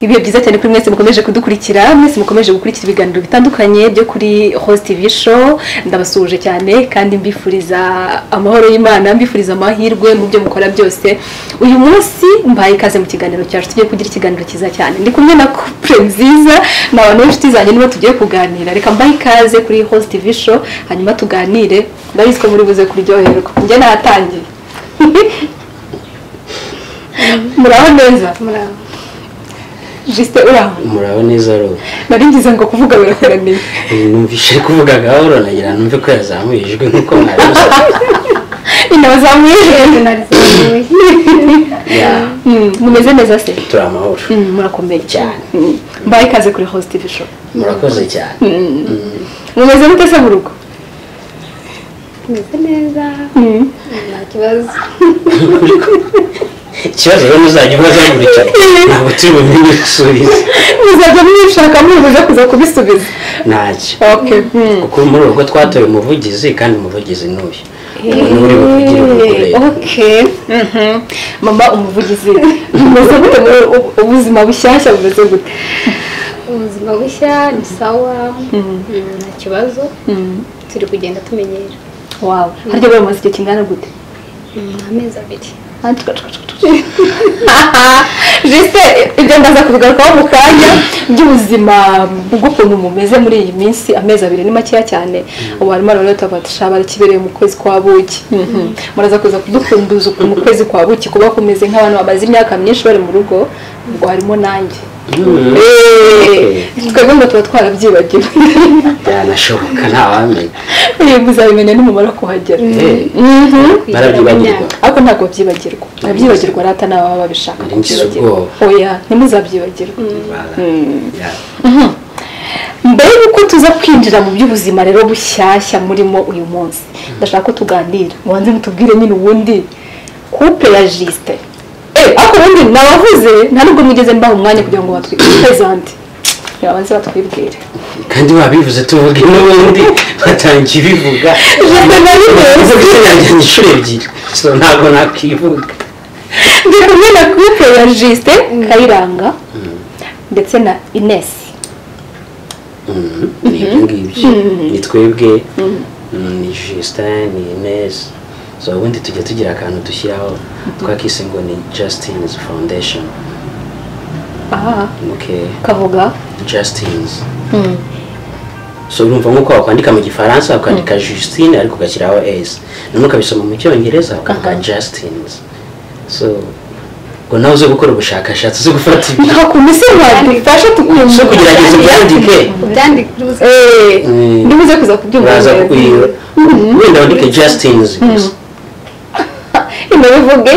ibihe byiza cyane kuri mwese mukomeje kudukurikira mwese mukomeje gukurikira ibiganiro bitandukanye byo kuri host visho ndabasuhuje cyane kandi mbifuriza amahoro y'imana mbifuriza amahirwe mu byo mukora byose uyu munsi mbaye ikaze mu kiganiro cyacu tugiye kugira ikiganiro cyiza cyane ndi kumwe na couple nziza ni abantu b'inshuti zanjye nibo tugiye kuganira reka mbaye ikaze kuri host visho hanyuma tuganire ndabizi ko muri buze kuryoherwa njye nahatangiye muraho neza muraho jisite uraho muraba neza rero nari ngize ngo kuvuga birakoraniye numvise kuvuga gahoro nagira numve ko yazamuye ijwi nk'uko mwabizi inazamuye Yego, narizamuye mumeze neza se turi amahoro Mm, murakomeye cyane Mm. mbaye ikaze kuri host visho murakoze cyane mumeze mute se mu rugo meze neza Mm. nta kibazo ikibazo rero uzajya ubaza buri cyane ntabwo turi bumenye gusubiza muzajya mwishaka mubuze kuza kubisubiza ntacyo okay Mm. kuko muri ubu rugo twatoye umuvugizi kandi umuvugizi ni uyu uyu uri buvugire umugore Eh, okay Mhm. mama umuvugizi mumeze gute muri ubu- ubuzima bushyashya bumeze gute ubuzima bushya ni sawa Mm, nta kibazo Mm. turi kugenda tumenyera wow harya bari bamaze igihe kingana gute Mm, amezi abiri jisite ibyo ndaza kubigarukaho mu kanya by'ubuzima bw'ukuntu mumeze muri iyi minsi amezi abiri ni makeya cyane warimo ararota batashabara kibereye mu kwezi kwa buki Mhm. muraza kuza kudukumbuza ukuntu mu kwezi kwa buki kuba kumeze nk'abantu bamaze imyaka myinshi bari mu rugo ubwo harimo nanjye Mm, Eh, twebwe ngo tuba twarabyibagiwe byanashoboka ntawamenya Eh, muzabimenya nimumara kuhagera Eh, Mhm. barabyibagirwa ariko ntabwo babyibagirwa ababyibagirwa rata n'ababa babishaka Nari ngize babyibagirwa. ubwoba. oya ntimuzabyibagirwe Bara- ya- mbere y'uko tuza kwinjira mu by'ubuzima rero bushyashya murimo uyu munsi ndashaka ko tuganira mubanze mutubwire nyine ubundi couple ya jisite Eh, ariko ubundi nabahuze nta nubwo mwigeze mbaha umwanya kugira ngo batwipezante babanze batwibwire kandi wabivuze tuvuge n'ubundi batangiye bivuga Jisite nari uvuga neza. izina inshuro ebyiri so ntabwo nakwivuga ndi kumwe na couple ya jisite kayiranga ndetse na inesi Mhm, ni ibyo ngibyo ni twebwe ni justin ni ines so ubundi tujya tugira akantu dushyiraho twakise ngo ni justin's foundation aha okay kahoga justin's so urumva nk'uko wakwandika mu gifaransa ukandika justine ariko ugashyiraho s noneho ukabisoma mu cyongereza ukandika justins so ngo nawe uze gukora ubushakashatsi uze gufata ibyo nta kuntu se wadufasha tukumva so kugerageza ubyandike ubyandike Eh, Mm. ntibuze kuza kubyumva uraza neza. kukwira wenda wandike justins gusa inabivuge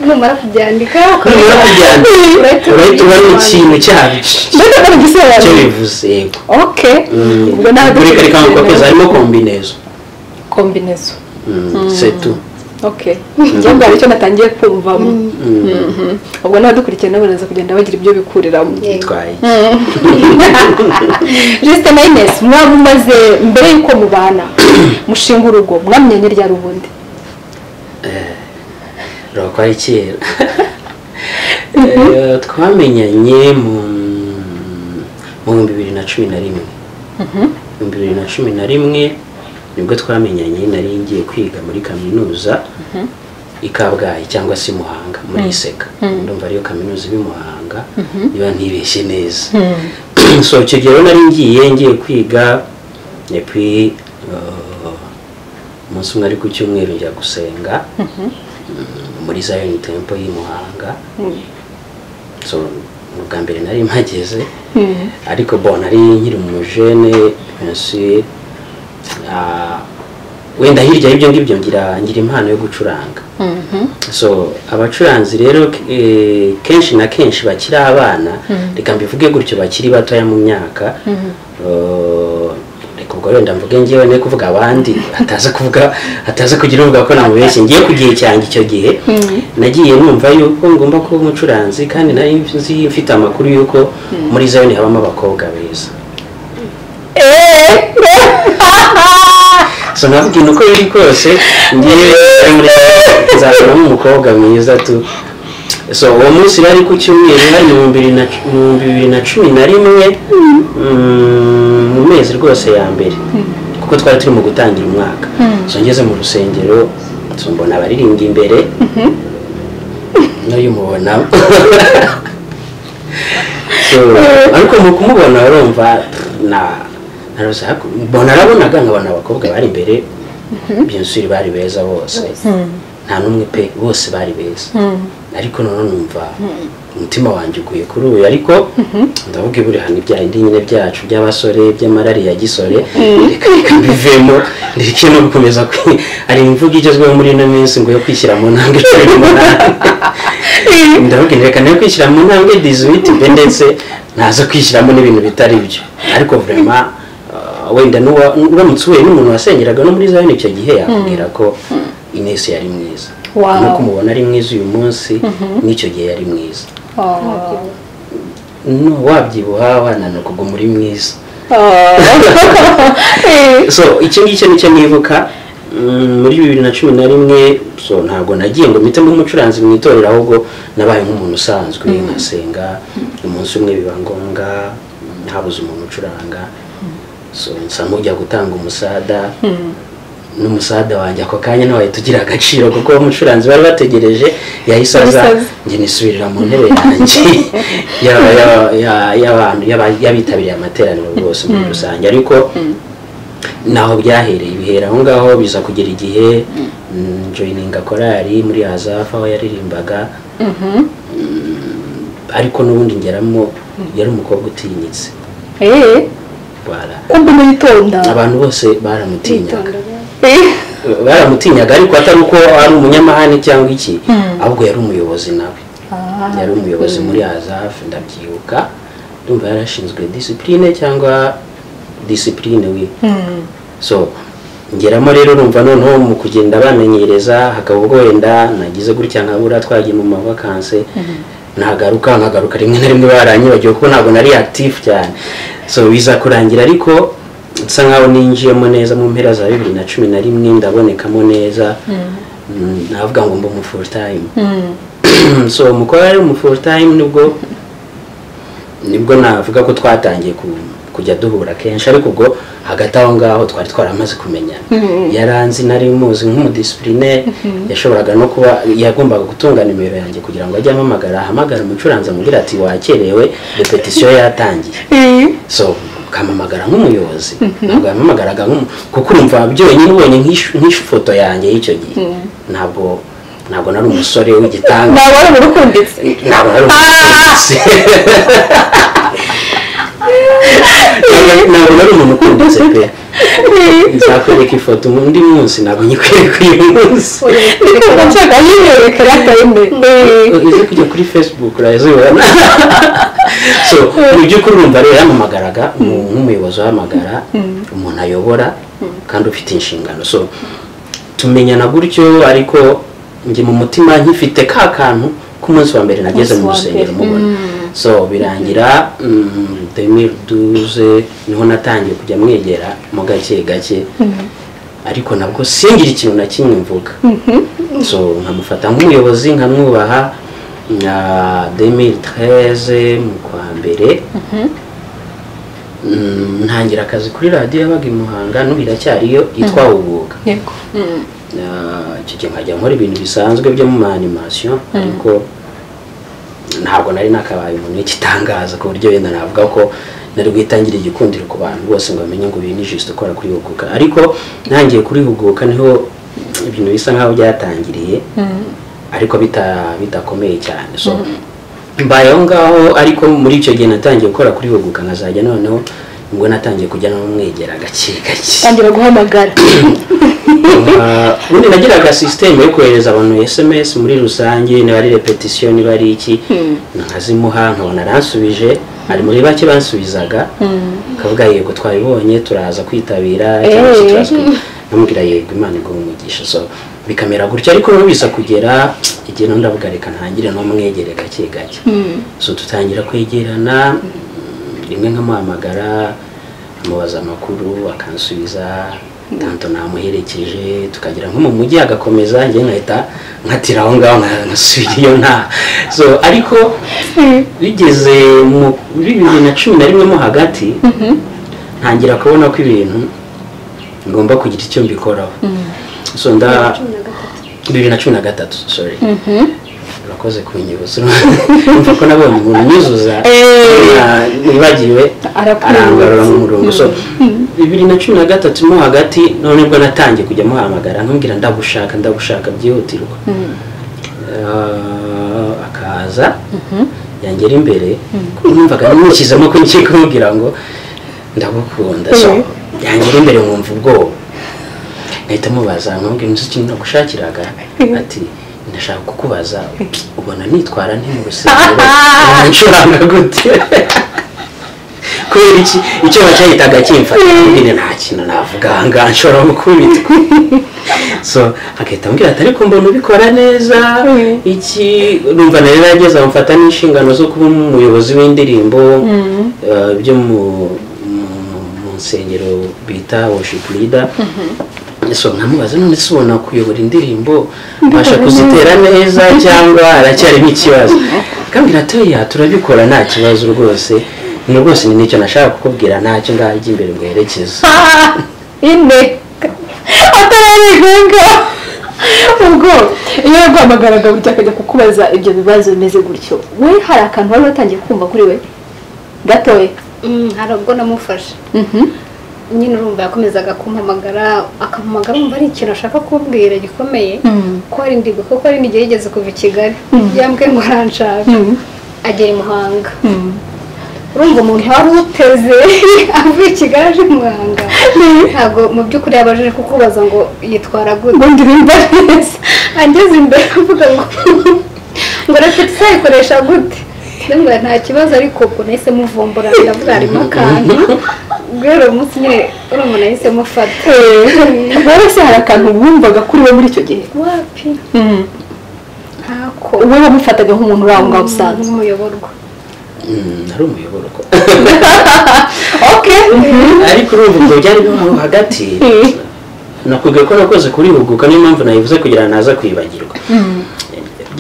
numara kubyandika nubura kubyandika Urahita urahita ubona ubisobanura. ikintu cyabyo mbese ko icyo bigisobanura bivuze yego okay ubwo nta bureka reka nkakopeza harimo kombinezo kombinezo Mm, c'est tout. okay njyewe mbara icyo natangiye kumvamo Mhm. ubwo n'abadukurikiye nabo baraza kugenda bagira ibyo bikuriramo Yeah. Bitwaye. jisite na inesi mwaba mumaze mbere y'uko mubana mushinga urugo mwamenye ryari ubundi rwakwari kera Eh, twamenyanye mu mu bihumbi bibiri na cumi na rimwe ibihumbi bibiri na cumi na rimwe nibwo twamenyanye nari ngiye kwiga muri kaminuza i kabgayi cyangwa se i muhanga muri iseka ndumva ariyo kaminuza iba i muhanga niba ntibeshye neza so icyo gihe rero nari ngiye ngiye kwiga epi umunsi umwe ari ku cyumweru njya gusenga muri Zion Temple y'i Muhanga so ni ubwa mbere nari mpageze ariko bon nari nkiri umujene nsi ah, wenda hirya y'ibyo ngibyo ngira ngira impano yo gucuranga so abacuranzi rero eh, kenshi na kenshi bakiri abana reka mbivuge gutyo bakiri batoya mu myaka eh, reka ubwo wenda mvuge ngewe ne kuvuga abandi ataza kuvuga ataza kugira uvuga ko namubeshye ngiye ku gihe cyanjye icyo gihe nagiye numva yuko ngomba kuba umucuranzi kandi nari nzi mfite amakuru yuko muri zayoni habamo abakobwa beza so nabwira uko biri kose ngewe nari muri Zion, nzabonamo umukobwa mwiza tu so uwo munsi rero ari ku cyumweru hari mu bibiri na cu- mu bibiri na cumi na rimwe mm, mu mezi rwose ya mbere kuko twari turi mu gutangira umwaka so ngeze mu rusengero so mbona abaririmbyi imbere n'uyu mubona So, ariko mu kumubona urumva na naroza mbona arabonaga nkabona abakobwa bari imbere byinshi bari beza bose nta n'umwe pe bose bari beza ariko noneho numva umutima wanjye uguye kuri uyu ariko ndavuga iburihano ibya indi nyine byacu by'abasore by'amarari ya gisore reka reka mbivemo ndeke no gukomeza kwi- hari imvugo igezweho muri ino minsi ngo yo kwishyira mu ntambwe cumi n'umunani ndavuga reka nayo kwishyira mu ntambwe dizibiti mbe ndetse naza kwishyiramo n'ibintu bitari byo ariko vurema wenda n'uwa- uramutse uhuye n'umuntu wasengeraga no muri zayini icyo gihe yakubwira ko inesi yari mwiza Wow. nuko umubona ari mwiza uyu munsi n'icyo gihe yari mwiza No, wabyibuha wananuka ubwo muri mwiza so icyo ngicyo nicyo nibuka Mm, muri bibiri na cumi na rimwe so ntabwo nagiye ngo mpitemo umucuranzi mu itorero ahubwo nabaye nk'umuntu usanzwe nkasenga umunsi umwe biba ngombwa habuze umuntu ucuranga so nsa nk'ujya gutanga umusada n'umusada wanjye ako kanya ntiwahita ugira agaciro kuko uwo mucuranzi bari bategereje yahise aza Umusaza. njye nisubirira mu ntebe yanjye yaba- yaba- ya- y'abantu y'aba- y'abitabiriye amateraniro rwose muri rusange ariko naho byahereye bihera aho ngaho biza kugera igihe mm, joininga korali muri hazafu aho yaririmbaga ariko n'ubundi ngeramo yari umukobwa utinyitse Bara- kumbe mwitonda abantu bose baramutinyaga Bitonda. Eh, baramutinyaga ariko atari uko ari umunyamahane cyangwa iki Mm. ahubwo yari umuyobozi nawe ah, yari umuyobozi muri azafu ndabyibuka ndumva yarashinzwe disipurine cyangwa disipurine we mm, so ngeramo rero numva noneho mu kugenda bamenyereza hakaba ubwo wenda nagize gutya nkabura twagiye mu mavakanse nagaruka nkagaruka rimwe na rimwe baranyibagiwe kuko ntabwo nari active cyane so biza kurangira ariko nsa nkaho ninjiyemo neza mu mpera za bibiri na cumi na rimwe ndabonekamo neza Mm, navuga ngo mba umu full time mm, so umukobwa ari mu full time nibwo nibwo navuga ko twatangiye ku- kujya duhura kenshi ariko ubwo hagati aho ngaho twari twaramaze kumenyana yaranzi nari muzi nk'umudisipurine yashoboraga no kuba yagombaga gutunga nimero yanjye kugira ngo ajye ampamagara ahamagara umucuranzi amubwira ati wakerewe repetisiyo yatangiye eh, so ukampamagara nk'umuyobozi ntabwo yampamagaraga nk'umu kuko urumva byonyine ubonye nk'ish- nk'ifoto yanjye y'icyo gihe ntabwo ntabwo nari umusore w'igitanga ntabwo ari umurukunditse ntabwo nari umupolisi ntabwo nari umuntu ukunditse pe nzakwereka ifoto undi munsi ntabwo nyikwereka uyu munsi ndikuvuga nshaka yibereka yatayime uze kujya kuri facebook urazibona so mu by'ukuri urumva rero yamamagaraga umu- nk'umuyobozi uhamagara umuntu ayobora kandi ufite inshingano so tumenyana gutyo ariko njye mu mutima nkifite ka kantu k'umunsi wa mbere nageze mu Umunsi wa rusengero mbere. mubona so birangira demiduze niho natangiye kujya mwegera mu gake gake ariko nabwo singire ikintu na kimwe mvuga so nkamufata nk'umuyobozi nkamwubaha na 2013 mu kwa mbere Mm, ntangira akazi kuri radiyo yabaga i muhanga n'ubu iracyariyo yitwa ubuga yego Mm, Na- icyo gihe nkajya nkora ibintu bisanzwe byo mu maanimasiyo ariko ntabwo nari nakabaye umuntu w'igitangaza ku buryo wenda navuga ko nari bwitangire igikundiro ku bantu bose ngo bamenye ngo uyu ni jisite ukora kuri huguka ariko ntangiye kuri huguka niho ibintu bisa nk'aho byatangiriye mm, ariko bita bidakomeye cyane so mbaye aho ngaho ariko muri icyo gihe natangiye gukora kuri huguka nkazajya noneho nibwo natangiye kujya n'umwegera gake gake tangira guhamagara Ah, ubundi nagiraga sisiteme yo kohereza abantu sms muri rusange niba ari repetisiyo niba ari iki nkazimuha nkabona aransubije hari muri bake bansubizaga kavuga yego twabibonye turaza kwitabira cyangwa se Eh. turazwi." namubwira yego imana iguha umugisha so bikamera gutya ariko rero biza kugera igihe naho ndavuga reka ntangire n'umwegere gake gake so dutangira kwegerana rimwe nkamuhamagara amubaza amakuru akansubiza tanto namuherekeje tukagera nko mu mujyi agakomeza njye nkahita nkatira aho ngaho nkasubira iyo nta so ariko bigeze mu muri bibiri na cumi na rimwe mo hagati ntangira kubona ko ibintu ngomba kugira icyo mbikoraho so nda bibiri na cumi na gatatu sorry urakoze kunyibutsa urumva ko nabonye umuntu unyuzuza wibagiwe arangarura mu murongo so bibiri na cumi na gatatu mo hagati none bwo natangiye kujya muhamagara ntumbwira ndagushaka ndagushaka byihutirwa Eh, akaza yangera imbere numvaga nimukizamo ko ngiye kumubwira ngo ndagukunda so yangera imbere nkumva ubwoba ngahita mubaza nkamubwira inzu ikintu nagushakiraga ati ndashaka kukubaza ubona nitwara nti mu rusengero nshuranga gute kubera iki icyo bacyahitaga kimfata nyine nta kintu navuga aha ngaha nshobora gukubita so agahita ambwira ati ariko mbona ubikora neza iki numva na rero yageze amufata n'inshingano zo kuba umuyobozi w'indirimbo eh, byo mu mu- mu nsengero bita worship leader so nkamubaza none se ubona kuyobora indirimbo mbasha kuzitera neza cyangwa aracyarimo ikibazo akambwira ati oya turabikora nta kibazo rwose ni rwose ni nicyo nashaka kukubwira ntacyo ngaho ijya imbere mwerekeza ine atararigunga ubwo iyo yaguhamagaraga burya akajya kukubaza ibyo bibazo bimeze gutyo we hari akantu wari watangiye kumva kuri we gatoya Mm, hari ubwo namufashe nyine urumva yakomezaga kumpamagara akampamagara umva ari ikintu ashaka kumbwira gikomeye Mm. ko ari ndigo kuko ari ndigeze yigeze kuva i kigali yambwiye ngo aranshaka agera i muhanga urumva umuntu wari uteze avuye i kigali aje i muhanga ntabwo mu by'ukuri yaba aje kukubaza ngo yitwara gute ubundi bimba neza angeze imbere avuga ngo ngo rafite isayikoresha gute ndamubwira nta kibazo ariko ubwo nahise muvumbura ndavuga harimo akantu rero uwo munsi nyine urumva nahise mufata rero se hari akantu wumvaga kuri we muri icyo gihe wapi ntako we wamufataga nk'umuntu uri aho ngaho usanzwe nk'umuyoborwa Mm, ari umuyoboro ko okay ariko urumva ubwo byari bimuri hagati nakubwiye ko nakoze kurihuguka niyo mpamvu nayivuze kugira ngo naza kwibagirwa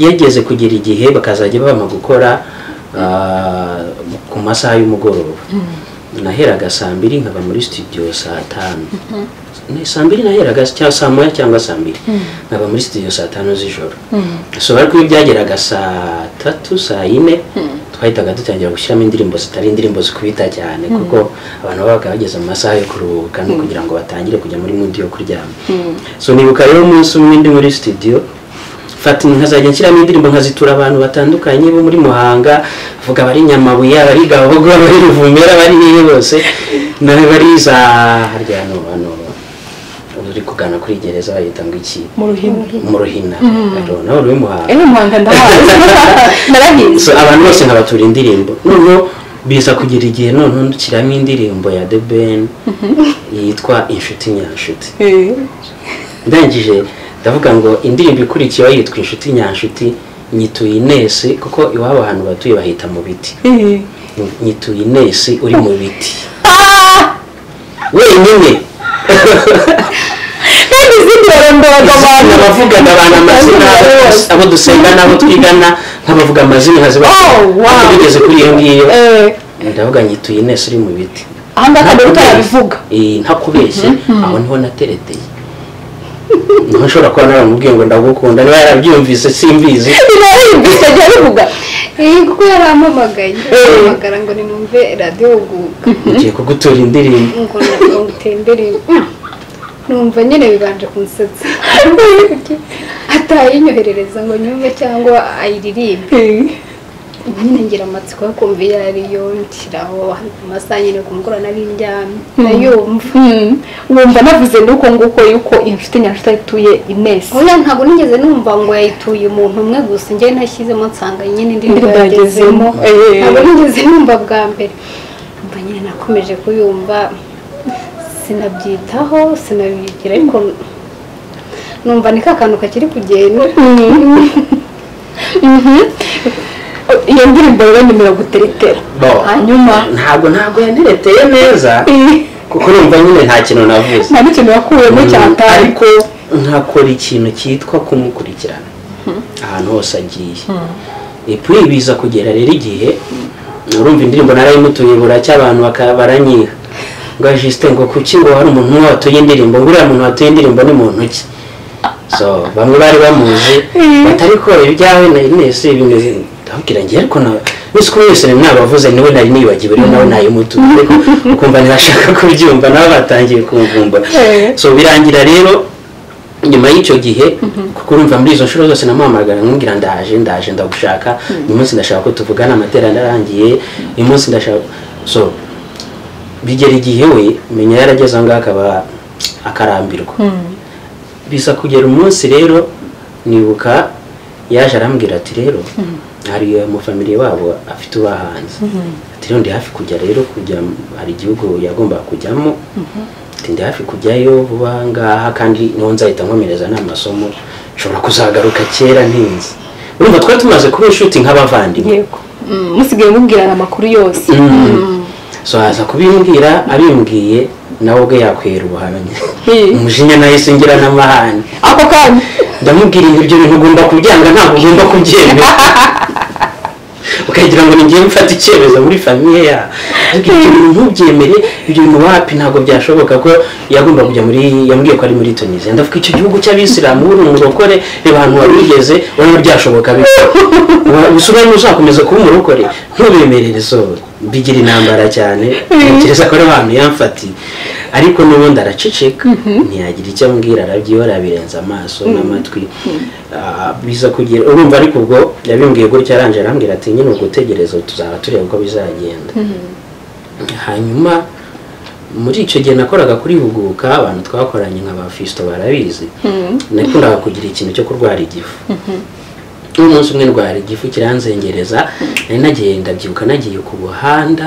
yageze kugera igihe bakazajya bama gukora ah, ku masaha y'umugoroba naheraga saa mbiri nkaba muri studio saa tanu Ni saa mbiri naheraga cyangwa saa moya cyangwa saa mbiri nkaba muri studio saa tanu z'ijoro so ariko iyo byageraga saa tatu saa yine twahitaga dutangira gushyiramo indirimbo zitari indirimbo zikubita cyane kuko abantu babaga bageze mu masaha yo kuruhuka no kugira ngo batangire kujya muri mudi yo kuryama so nibuka rero umunsi umwe ndi muri studio fata nkazajya nshyiramo indirimbo nkazitura abantu batandukanye bo muri muhanga avuga abari nyamabuye abari gabogo abari ruvumera abari hehe bose nawe bari za harya hano hano uri kugana kuri gereza bahita ngo iki mu ruhimo mu ruhina Rero nawe uri muhanga ejo muhanga ndahazi narahinze So, abantu bose nkabatura indirimbo noneho biza kugera igihe noneho ndukiramo indirimbo ya the ben yitwa inshuti nyanshuti ndangije ndavuga ngo indirimbo ikurikiyeho yitwa inshuti nyanshuti nyituye inesi kuko iwabo ahantu batuye bahita mu biti nyituye inesi uri mu biti wenyine kandi izindi barondora abantu abavugaga abantu amazina abo dusenga n'abo twigana nk'abavuga amazina nkaziba Oh, wow. bigeze kuri iyo ngiyo Eh, ndavuga nyituye inesi uri mu biti aha ngaha kandi utarabivuga Eh, ntakubeshye aho niho natereteye niho nshobora kuba naramubwiye ngo ndagukunda niba yarabyumvise simbizi biraribwisa jya bivuga iyi kuko yari ampamagaye ampamagara ngo nimwumve radiyo guga ngiye kugutura indirimbo ngo ngo utembere numva nyine bibanje kunsetsa atayinyoherereza ngo nyumve cyangwa ayiririmbe nyine ngira amatsiko yo kumva iyo ariyo nshyiraho amasaha nyine ku mugoroba nari ndyamye ndayumva Hmm, wumva navuze nuko nguko yuko inshuti nyanshuti ituye inesi oya ntabwo nigeze numva ngo yayituye umuntu umwe gusa njye nashyizemo nsanga nyine indirimbo Indirimbo yagezemo yagezemo, eh. ntabwo nigeze numva bwa mbere numva nyine nakomeje kuyumva sinabyitaho sinabigira ariko numva ni ka kantu kakiri kugenda Mhm. iyo ndirimbo rero nimero guteretera Bo. hanyuma ntabwo ntabwo yandereteye neza Eh, kuko numva nyine nta kintu navuze nta n'ikintu wakuyemo cyatari ariko nkakora ikintu cyitwa kumukurikirana ahantu hose agiye epuwe biza kugera rero igihe urumva indirimbo narayimutuye buracya abantu bakaba baranyiha ngo jisite ngo kuki ngo hari umuntu umwe watuye indirimbo ngo uriya muntu watuye indirimbo ni muntu ki so bamwe bari bamuzi batari kora ibyawe na inesi bimeze ndababwira ngewe ariko nawe mwese uko mwese mwabavuze niwe nari nibagiwe rero nawe nayimutuye ariko ukumva ntibashaka kubyumva nabo batangiye kumvumbura so birangira rero nyuma y'icyo gihe kuko urumva muri izo nshuro zose namuhamagara nkubwira ndaje ndaje ndagushaka uyu munsi ndashaka ko tuvugana amateraniro arangiye uyu munsi ndashaka so bigera igihe we menya yarageze aho ngaho akaba akarambirwa bisa kugera umunsi rero nibuka yaje arambwira ati rero hari umufamiliye wabo afite ubahanze ati rero ndi hafi kujya rero kujya hari igihugu yagombaga kujyamo Ati, ndi hafi kujyayo vuba aha ngaha kandi niho nzahita nkomereza n'amasomo nshobora kuzagaruka kera ntinzi urumva twari tumaze kuba inshuti nk'abavandimwe yego Mm, musigaye mubwirana amakuru yose so aza kubimbwira abimbwiye nawe ubwe yakwera ubuhamya umujinya nawe singira n'amahane ako kanya ndamubwira ngo ibyo bintu ugomba kubyanga ntabwo ugomba kubyemera ukagira ngo ngiye mfata icyemezo muri famiye ya ariko ibyo bintu ntubyemere ibyo bintu wapi ntabwo byashoboka ko yagomba kujya muri yambwiye ko ari muri tunisiya ndavuga icyo gihugu cy'abisilamu uri umurokore reba ahantu wabigeze urabona byashoboka bike usubira uzakomeza kuba umurokore ntubemerere so bigira intambara cyane ntekereza ko ari abantu yamfatiye ariko n'ubundi araceceka ntiyagira icyo ambwira arabyihora abirenza amaso n'amatwi Ah, biza kugira urumva ariko ubwo yabimbwiye gutya arangije arambwira ati nyine ugutegereza tuzaba tureba uko bizagenda hanyuma muri icyo gihe nakoraga kuri huguka abantu twakoranye nka ba fisito barabizi nakundaga kugira ikintu cyo kurwara igifu umunsi umwe ndwara igifu kiranzengereza nari nagiye ndabyibuka nagiye ku buhanda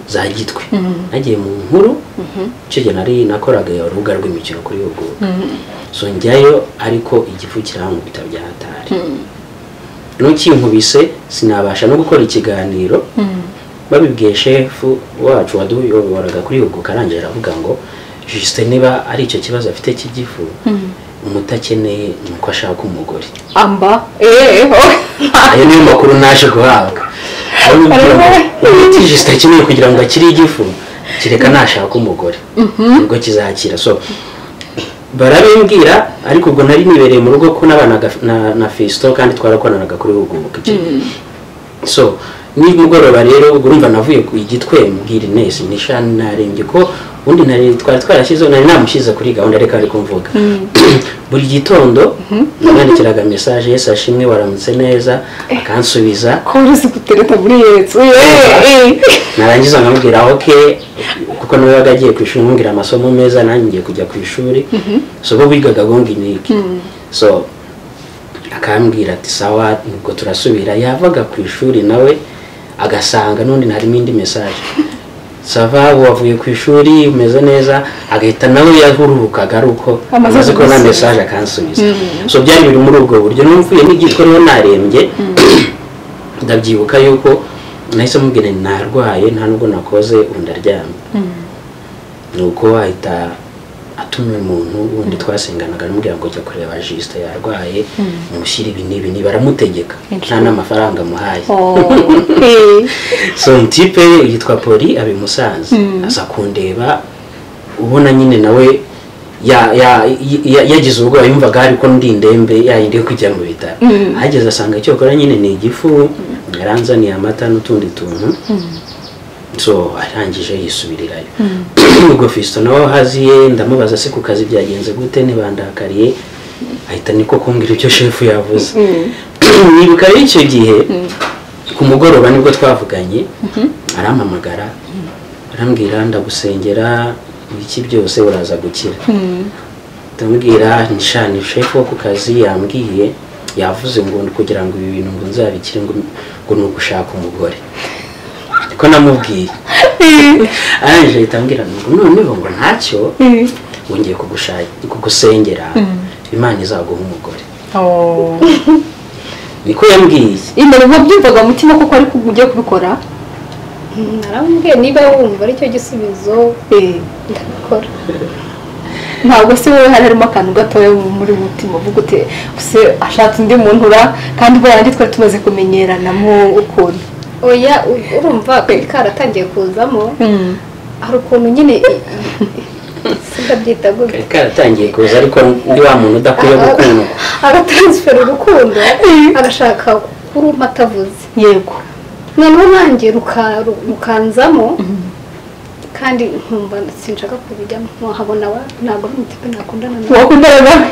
za gitwe nagiye mu nkuru icyo gihe nari nakoraga urubuga rw'imikino kuri huguka so njyayo ariko igifu kirankubita bya hatari nukinkubise sinabasha no gukora ikiganiro babibwiye shefu wacu waduyoboraga kuri huguka arangije aravuga ngo jisite niba ari icyo kibazo afite cy'igifu umutakeneye ni uko ashaka umugore amba eeho ayo niyo makuru naje guhabwa Aho bibwira ngo, umuti jisite akeneye kugira ngo akire igifu kereka nashaka umugore nibwo kizakira so barabimbwira ariko ubwo nari nibereye mu rugo ko n'abana na- na fisito kandi twarakoranaga kuri huguka icyo gihe. so nimugoroba rero ubwo urumva navuye ku igitwe mbwira inesi nishani narembye ko ubundi nari twari twarashyizeho nari namushyize kuri gahunda reka ari kumvuga buri gitondo namwandikiraga mesaje yesi ashimwe waramutse neza akansubiza ko uzi gutereta muri yetse eee narangiza nkamubwira ok kuko nawe yabaga agiye ku ishuri nkubwira amasomo meza nanjye ngiye kujya ku ishuri so bo bigaga bunga iniki so akambwira ati sawa nibwo turasubira yavaga ku ishuri nawe agasanga n'undi harimo indi mesaje sava wavuye ku ishuri umeze neza agahita nawe yahururukaga ari uko Amaze amaze kubona kugusubiza. mesaje akansubiza so byari biri muri ubwo buryo n'umvuye n'igitwa rero narembye ndabyibuka yuko nahise mubwira nti narwaye nta nubwo nakoze ubu ndaryamye ni uko wahita atumye umuntu wundi twasenganaga namubwira ngo jya kureba jisite yarwaye umushyire ibi n'ibi niba aramutegeka nta n'amafaranga amuhaye so tipe yitwa poli aba i musanze aza kundeba ubona nyine nawe ya- ya- ya- yagize ubwoba yumvaga ariko ndi indembe yayindi yo kujya mu bitaro ahageze asanga icyo akora nyine ni igifu yaranzaniye amata n'utundi tuntu so arangije yisubirirayo ubwo fisito nawe haziye ndamubaza se ku kazi byagenze gute ntibandakariye ahita niko kumbwira ibyo shefu yavuze nibuka rero icyo gihe ku mugoroba nibwo twavuganye arampamagara arambwira ndagusengera ibiki byose uraza gukira ndamubwira nishani shefu wo ku kazi yambwiye yavuze ngo kugira ngo ibi bintu ngo nzabikire ngo ngo ni ugushaka umugore niko namubwiye arangije ahita ambwira ngo noneho ngo ntacyo wongeye kugushaka kugusengera imana izaguha umugore niko yambwiye imbere nka byumvaga mutima koko ariko ugiye kubikora narambwiye niba wumva aricyo gisubizo ndabikora ntabwo se wowe hari harimo akantu gatoya muri mutima uvuga uti se ashatse undi muntu ura kandi ubwo yandi twari tumaze kumenyeranamu ukuntu oya urumva kari karatangiye kuzamo hari ukuntu nyine sindabyita gutya kari karatangiye kuza ariko ndi wa muntu udakwiye gukundwa agataransifera urukundo agashaka kuruma atavuze yego noneho nanjye ruka- rukanzamo kandi nkumva sinshaka kubijyamo nkahabona wa ntabwo ari umutipe nakundana nawe wakundana nawe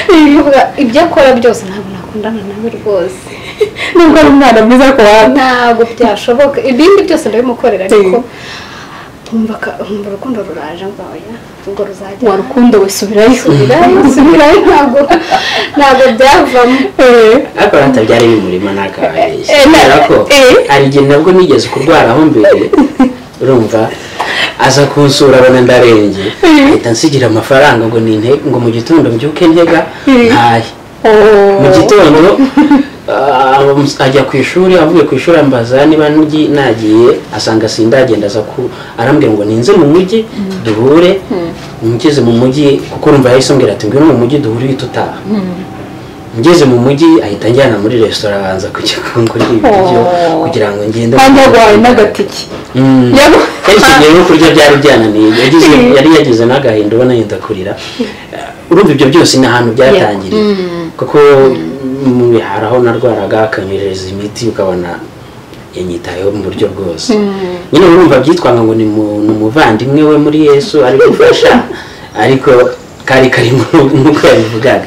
Kuvuga ibyo akora byose ntabwo nakundana nawe rwose nubwo ari umwana mwiza ariko wanga ntabwo byashoboka ibindi byose ndabimukorera ariko nkumva ka- nkumva urukundo ruraje mvaya ubwo ruzajya warukundo we subirayo subirayo subirayo ntabwo ntabwo byavamo Eh, ariko hatabyara n'umurima ntakabeshye Eh, na- kubera ko eh. hari igihe nabwo nigeze kurwaraho mbere urumva aza kunsura abona ndarembye ahita nsigira amafaranga ngo ninte ngo mu gitondo mbyuke ntega Eh. ntahe oh. mu gitondo ah, ajya ku ishuri avuye ku ishuri ambaza niba ngi- nagiye asanga sindagenda aza ku arambwira ngo ninze mu mujyi duhure ngeze mu mujyi kuko urumva yahise ambwira ati ngwino mu mujyi duhure uhita utaha ngeze mu mujyi ahita anjyana muri resitora abanza kujya kungurira ibiryo Oh. kugira ngo ngende kandi yarwaye n'agatiki Mm. Yabo- Kenshi igihe yo kurya byari byananiye yagize yari yagize n'agahinda ubona yenda kurira Eh, urumva ibyo byose ni ahantu byatangiriye kuko mm, hari aho narwaraga akanyereza imiti ukabona yanyitayeho mu buryo bwose nyine urumva byitwanga ngo ni mu- ni umuvandimwe we muri yesu ari gufasha ariko kari karimo nk'uko yabivugaga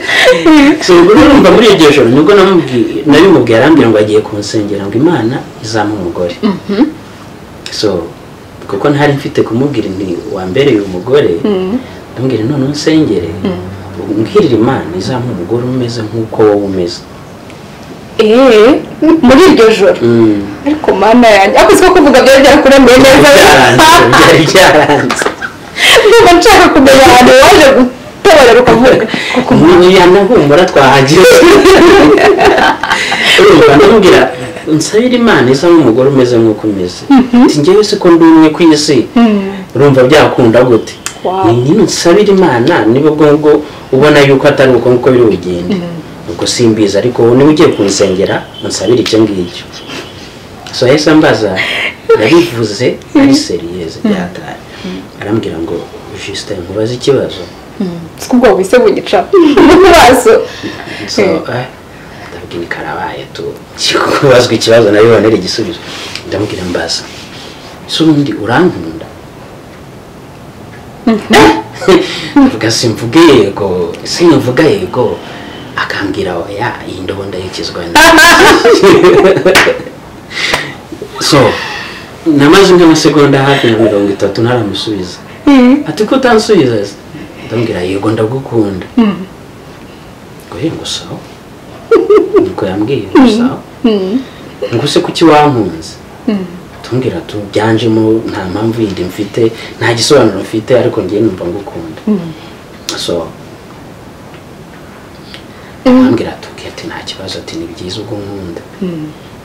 So, ubwo urumva muri iryo joro nibwo namubwi- nabimubwiye arambwira ngo agiye kunsengera ngo imana izamuhe umugore so kuko ntari mfite kumubwira nti wambereye umugore ndamubwira none unsengere mbwirira imana izamuha umugore umeze nk'uko wowe umeze Eh, muri iryo joro Mm. ariko mana yanjye ako siko kuvuga byari byarakuramiye neza byaranze byari byaranze ndumva nshaka kumenya ahantu waje gutabara ukavuga kuko ntiyanahumura twahagiye urumva ndamubwira nsabira imana izamuha umugore umeze nk'uko umeze si njyewe siko ndi umwe ku isi urumva byakunda gute Wow. ni nyine nsabira imana niba ubwo ngubwo ubona yuko atari uko nguko biri bugende ubwo simbizi ariko wowe niba ugiye kunsengera unsabire icyo ngicyo so yahise ambaza yabivuze ari seriyeze byataye arambwira ngo jisite nkubaze ikibazo siko ubwoba bise bunyica mu maso so eh, ndabwira karabaye tu kikubazwa ikibazo nayo bonera igisubizo ndamubwira mbaza ese ubundi urankunda avuga simvuga yego simvuga yego akambwira oya iyi ndobo ndayikizwa so namaze nk'amasegonda hafi ya mirongo itatu ntaramusubiza ati ko utansubiza se?" ndamubwira yego ndagukunda ngoye ngo sawa nuko yambwiye ngo sawa ngo use kuki wankunze tumbwira tu byanjemo nta mpamvu yindi mfite nta gisobanuro mfite ariko ngiye numva ngukunda so ambwira atubwiye ati nta kibazo ati ni byiza ubwo nkunda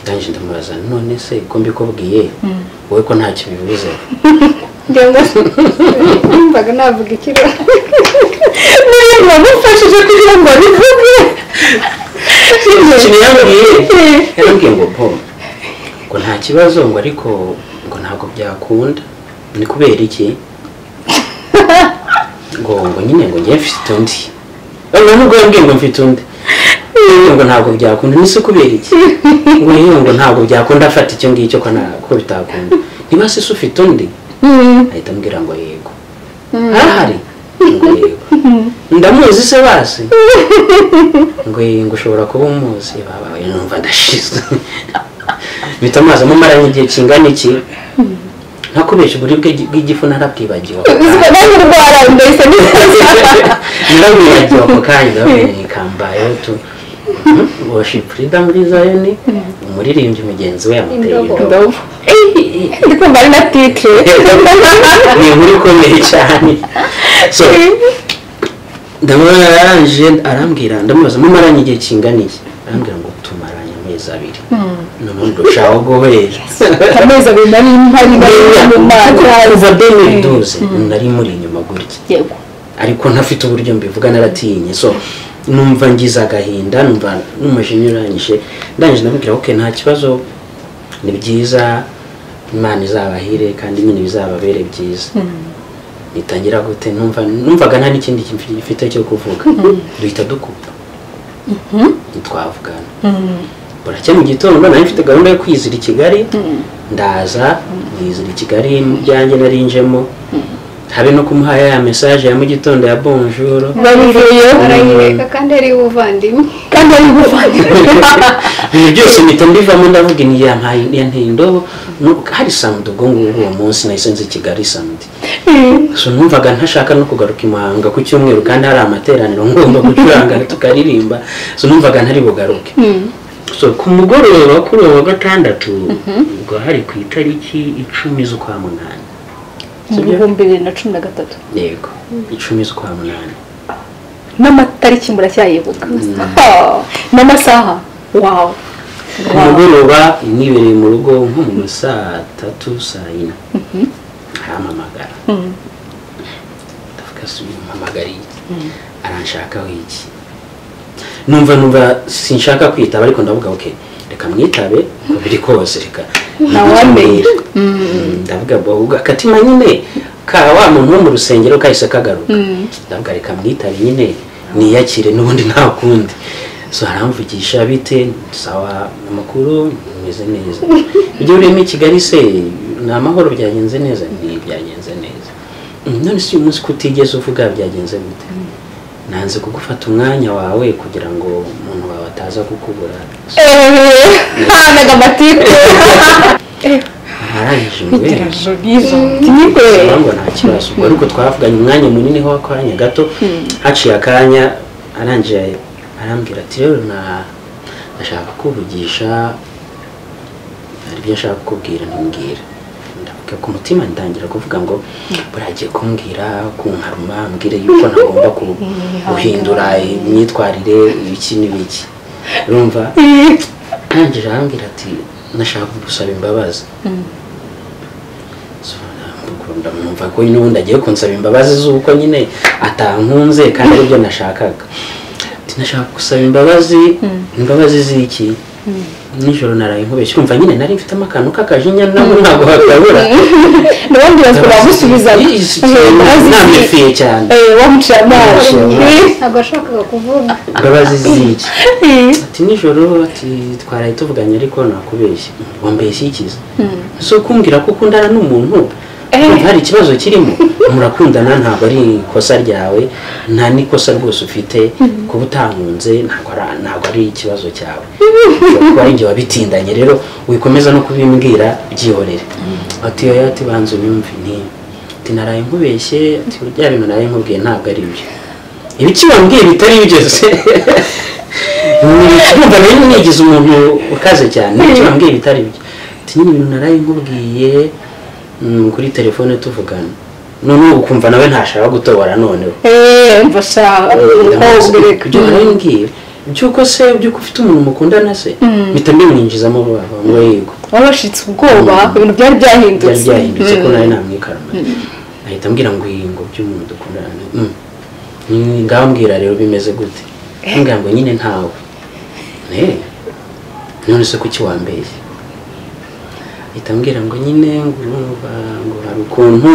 ndangije ndamubaza none se ko mbikubwiye wowe ko ntacyo bivuze ngira ngo numvaga navuga ikibazo niyo bamufashije kugira ngo abivuge ikintu yambwiye yarambwiye ngo po ngo nta kibazo ngo ariko ngo ntabwo byakunda ni kubera iki ngo ngo nyine ngo njye mfite undi none nubwo yambwiye ngo mfite undi Ngo, ngo ntabwo byakunda nise kubera iki ngo yewe ngo ntabwo byakunda afata icyo ngicyo ko nta- ko bitakunda niba se ufite undi ahita ambwira ngo yego ahari ngo yego ndamuzi se basi ngo yego ngo ushobora kuba umuzi babaye numva ndashize bita amazi amumaranye igihe kingana iki ntakubeshya uburibwe bw'igifu narabwibagiwe ubuzima bwanjye ndwara mbese nyirabwibagiwe ako kanya ndababwira kambayeho tu worship leader muri zayoni umuririmbyi mugenzi we yamuteye Indobo. indobo indobo ndi kumva ari na titire ni inkuru ikomeye cyane so ndamubona yarangije arambwira ndamubaza mumaranye igihe kingana iki arambwira ngo tumaranye amezi abiri noneho ndushaho guhera amezi abiri nari mpari nari mu mwaka kuva bene duze nari muri inyuma gutya yego ariko ntafite uburyo mbivuga naratinye so numva ngize agahinda numva n'umujinya urangije ndangije ndamubwira ok nta kibazo ni byiza imana izabahire kandi nyine bizababere byiza nitangira gute numva numvaga nta n'ikindi kintu gifite cyo kuvuga duhita dukupa ntitwavugana buracya mu gitondo nari mfite gahunda yo kwizira i kigali ndaza mwizira i kigali mu byanjye narinjemo habe no kumuha ya mesaje ya mu gitondo ya bonjoro babivuyeho arayireka kandi ari ubuvandimwe kandi ari gufata ibintu byose mpita mbivamo ndavuga ni ya ntayi- ya nteye indobo nu- hari samudi ubwo ngubwo uwo munsi nahise nzi kigali samudi so numvaga ntashaka no kugaruka i muhanga ku cyumweru kandi hari amateraniro ngomba gucuranga tukaririmba so numvaga ntari bugaruke so ku mugoroba kuri uwo wa gatandatu ubwo hari ku itariki icumi z'ukwa munani mu bihumbi bibiri na cumi na gatatu yego icumi z'ukwa munani n'amatariki muracyayibuka Ah, n'amasaha wawe ku mugoroba nibereye mu rugo nko mu saa tatu saa yine arampamagara ndavuga si uyu mpamagariye aranshakaho iki numva numva sinshaka kwitaba ariko ndavuga ok reka mwitabe uko biri kose reka wamenya. Mm, ndavuga bavuga akatima nyine ka wa muntu wo mu rusengero kahise kagaruka ndavuga reka mwitabe nyine niyakire n'ubundi nta kundi so aramvugisha bite sawa amakuru meze neza ibyo urimo i kigali se ni amahoro byagenze neza ni byagenze neza "Mm, none si uyu munsi ko utigeze uvuga byagenze gute nanze kugufata umwanya wawe kugira ngo umuntu wawe ataza kukubura hanaga amatiku arangije umubera nizo ntibe ngo nta kibazo ubwo ariko twavuganye umwanya munini ho akanya gato haciye akanya arangije arambwira ati rero na- ndashaka kuvugisha hari ibyo nshaka kukubwira ntumbwira ndavuga ku mutima ndangira kuvuga ngo buragiye kumbwira kunkaruma mbwire yuko ntagomba ku- guhindura imyitwarire ibiki n'ibiki urumva arangije arambwira ati nashaka gusaba imbabazi ndamwumva ko nyine ubundi agiye kunsaba imbabazi z'uko nyine atankunze kandi aribyo nashakaga Ati, nashaka gusaba imbabazi imbabazi z'iki nijoro naraye nkubeshya urumva nyine nari mfitemo akantu k'akajinya nabo ntabwo hakabura n'abandi bantu bamusubiza Isi- namyufiye cyane wamucira amazi ntabwo yashakaga kuvuga imbabazi z'iki Eh, ati nijoro ati twaraye tuvuganye ariko nakubeshya wambeshya ikiza si ukumbwira ko ukundana n'umuntu Urumva hari ikibazo kirimo murakundana ntabwo ari ikosa ryawe nta n'ikosa rwose ufite kuba utankunze ntabwo ari- ntabwo ari ikibazo cyawe Ushobora kuba ari njye wabitindanye rero wikomeza no kubimbwira byihorere ati oya ati banza unyumve ni ati naraye nkubeshye ati bya bintu naraye nkubwiye ntabwo ari byo ibiki wambwiye bitari byo se numva rero nigize umuntu ukaze cyane icyo wambwiye bitari byo ati nyine ibintu naraye nkubwiye mm, kuri telefone tuvugana noneho ukumva nawe ntashaka gutobora noneho eh, mva sha ndamutse- ibyo ubwo naraye mbwira by'uko se by'uko ufite umuntu mukundana se mpita mbimwinjizamo vuba vuba ngo yego wabashitse ubwoba ibintu byari byari byahindutse byahindutse ko nawe namwikarama ahita ambwira ngo yingo by'umuntu dukundana Mm. Ni- ngambwira rero bimeze gute ambwira ngo nyine ntawe Eh, none se kuki wambeshye ahita ambwira ngo nyine ngo urumva ngo hari ukuntu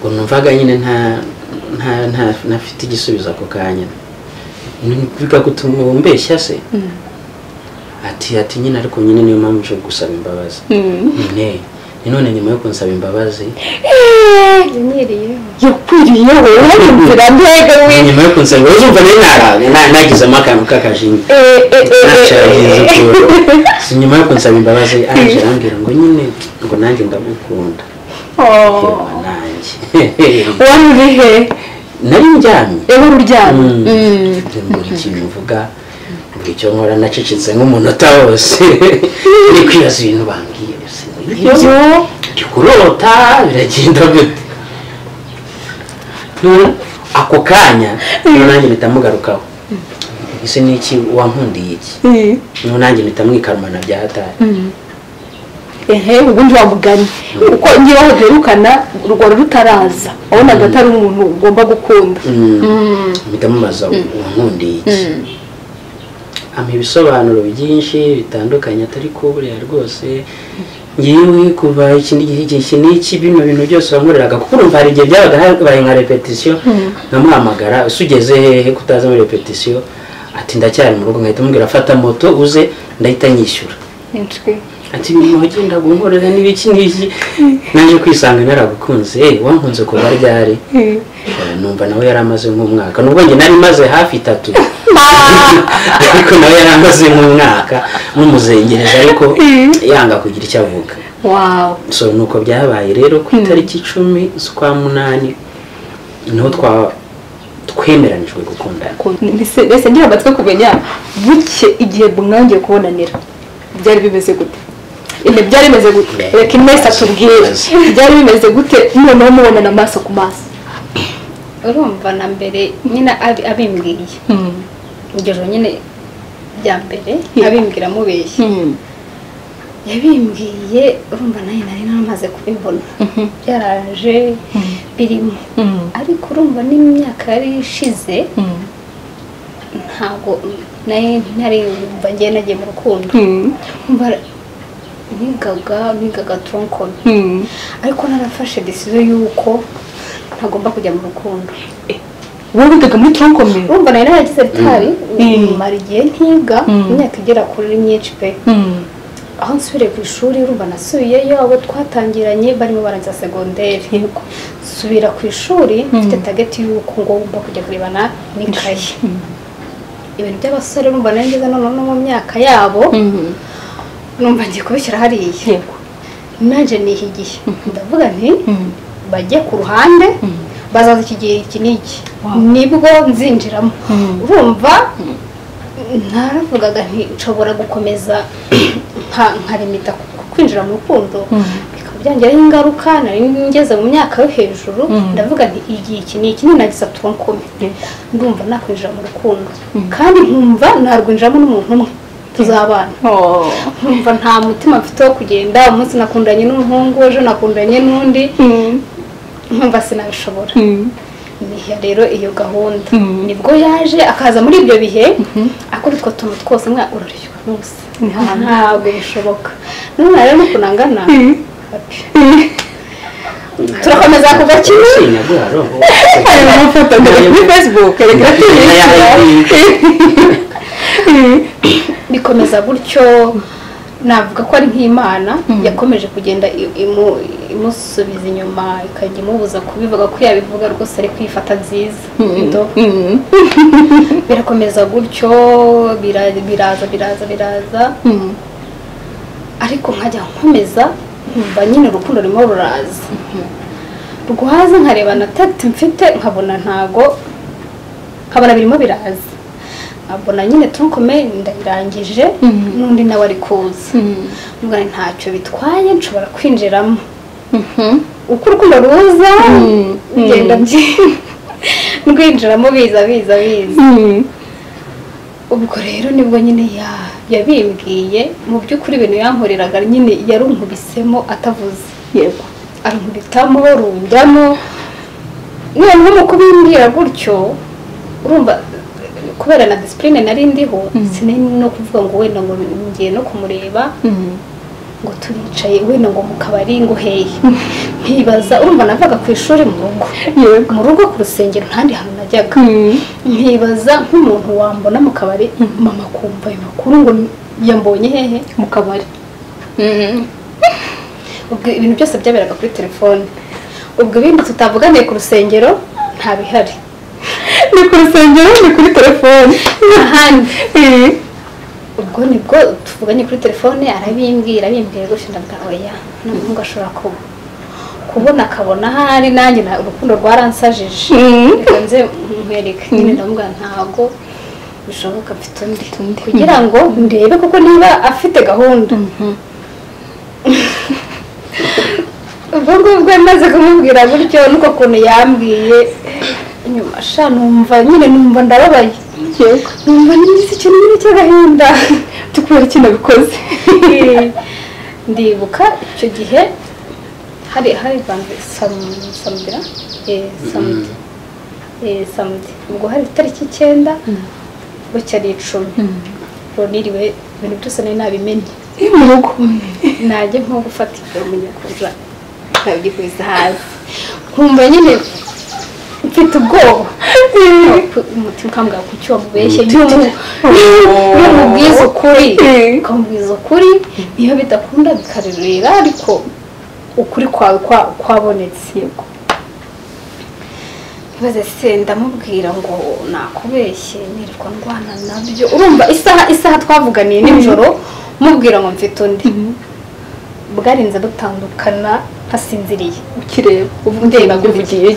ngo numvaga nyine nta nta nta ntafite igisubizo ako kanya bikagutuma umbeshya se ati ati nyine ariko nyine niyo mpamvu nshobora gusaba imbabazi ne ni none nyuma yo kunsaba imbabazi yanyiriyeho yakwiriyeho wabimvira mbega we nyuma yo kunsaba imbabazi umva rero narawe na- nagizemo akantu k'akajinya Eh, eh, eh, eh, nacyagize eh. ukuntu si nyuma yo kunsaba imbabazi araje arambwira ngo nyine ngo nanjye ndagukunda Oh, yewe nanjye wari uri he nari njyamye ewe uri uryamye Mm. mbura ikintu mvuga mbura icyo nkora nacecetse nk'umunota wose ni kwibaza ibintu bambwiye gusa ibyo ndi kurota biragenda gute None ako kanya rero nanjye mpita mugarukaho ese ni iki wankundiye iki noneho nanjye mpita mwikarumana bya hatari ehe ubundi wamuganye kuko ngewe aho duherukana rwari rutaraza wabonaga atari umuntu ugomba gukunda mpita mubaza wankundiye iki ampa ibisobanuro byinshi bitandukanye atari kuburira rwose ngiwe kuva iki n'iki iki n'iki bino bintu byose wankoreraga kuko urumva hari igihe byabaga habaye nka repetisiyo nkamuhamagara ese ugeze hehe ko utaza muri repetisiyo ati ndacyari mu rugo nkahita mubwira fata moto uze ndahita nyishyura inswi ati nyuma wagenda gunkorera n'ibiki n'iki naje kwisanga naragukunze eh wankunze kuva ryari Eh, numva nawe yari amaze nk'umwaka nubwo njye nari maze hafi itatu ariko nawe yari amaze nk'umwaka mumuzengereza ariko yanga kugira icyo avuga wawu so nuko byabaye rero ku itariki icumi z'ukwa munani niho twa- twemeranijwe gukundana mbese ngira amatwi kumenya buke igihe bumwangiye kubonanira byari bimeze gute Ine byari bimeze gute reka imesa atubwire byari bimeze gute noneho mubonana amaso ku maso urumva na mbere nyine abi- abimbwiye iryo joro nyine rya mbere Yeah. abimbwira amubeshya yabimbwiye urumva nayo nari namaze kubibona byaraje birimo ariko urumva n'imyaka yari ishize ntabwo nayo ntari yumva ngewe nagiye mu rukundo Umva, nigaga nigaga turonkoni ariko narafashe disizo y'uko ntagomba kujya mu rukundo wowe wigaga muri turonkome urumva nayo naragize bitari Mm. mara igihe ntiga Mm. imyaka igera kuri myinshi pe aho nsubiriye ku ishuri urumva nasubiyeyo abo twatangiranye barimo barangiza segonderi nsubira ku ishuri mfite tageti y'uko ngomba kujya kurebana n'ikayi ibintu by'abasore urumva nayo ngeze noneho no mu myaka yabo numva ngiye kubishyira hariya yego nanjye nihigiye ndavuga nti bajye ku ruhande bazaza iki gihe iki n'iki Wow. nibwo nzinjiramo Mm. urumva naravugaga nti nshobora gukomeza nka- nkarimita ku- ku kwinjira mu rukundo bikaba byangiraho ingaruka nari ngeze mu myaka yo hejuru Mm. ndavuga nti igihe iki n'iki ninagize turonkome Yeah. ndumva nakwinjira mu rukundo kandi nkumva narwinjiramo n'umuntu umwe tuzabana nkumva nta mutima mfite wo kugenda umunsi nakundanye n'umuhungu ejo nakundanye n'undi nkumva sinabishobora niha rero iyo gahunda Mm. nibwo yaje akaza muri ibyo bihe akora utwo tuntu twose mwa uraryoha n'ubusa Nta- ntabwo bishoboka none rero nuko nangana ati, turakomeza kuva kimwe Sinyagwaro. hari amafoto mbere kuri facebook reka bikomeza gutyo navuga ko ari nk'imana yakomeje kugenda i- imu- imusubiza inyuma ikajya imubuza kubivuga ko yabivuga rwose ari kwifata nziza Ndo. birakomeza gutyo bira- biraza biraza biraza ariko nkajya nkomeza nkumva nyine urukundo rurimo ruraza rwaza nkareba na tagiti mfite nkabona ntago nkabona birimo biraza nkabona nyine turukome ndayirangije n'undi nawe ari kuza mbona ntacyo bitwaye nshobora kwinjiramo uko urukundo ruza ngenda mby- ndwinjiramo biza biza biza ubwo rero nibwo nyine ya- yabimbwiye mu by'ukuri ibintu yankoreraga nyine yarunkubisemo atavuze yego arunkubitamo rundamo noneho mu kubimbwira gutyo urumva kubera na disipurine nari ndiho sinari no kuvuga ngo wenda ngo ngiye no kumureba ngo turicaye wenda ngo mu kabari ngo hehe nkibaza urumva navaga ku ishuri mu rugo yego mu rugo ku rusengero ntandi hantu najyaga nkibaza nk'umuntu wambona mu kabari mama kumva ayo makuru ngo yambonye hehe mu kabari ubwo ibintu byose byaberaga kuri telefone ubwo ibindi tutavuganiye ku rusengero nta bihari ni ku rusengero ni kuri telefone ahandi Eh, ubwo nibwo tuvuganye kuri telefone arabimbwira abimbwira gutyo ndavuga oya n'umuhungu ashobora kuba kubona akabona ahari nanjye na- urukundo rwaransajije Mm. reka nze nkwereke nyine ndamubwira ntabwo bishoboka mfite undi kugira ngo ndebe kuko niba afite gahunda ubwo ngubwo maze kumubwira gutyo nuko kuntu yambwiye nyuma sha numva nyine numva ndababaye yego numva n'iminsi ikintu nyine cy'agahinda tukubera iki nabikoze ndibuka icyo gihe hari hari banze samudira samudi samudi ubwo hari itariki icyenda bucyari icumi niriwe ibintu byose nari nabimenye iri mu rugo najya nko gufata ibyo nyakujya nkabyikubita hasi nkumva nyine mfite ubwoba umutima ukambwira ku cyo wamubeshye n'umubwiza ukuri ukamubwiza ukuri niyo bidakunda bikarurira ariko ukuri kwawe kwabonetse yego maze se ndamubwira ngo nakubeshye nirirwa ndwana nabyo urumva isaha isaha twavuganiye nijoro mubwira ngo mfite undi bwarinze dutandukana ntasinziriye ukireba ndeba uvugiye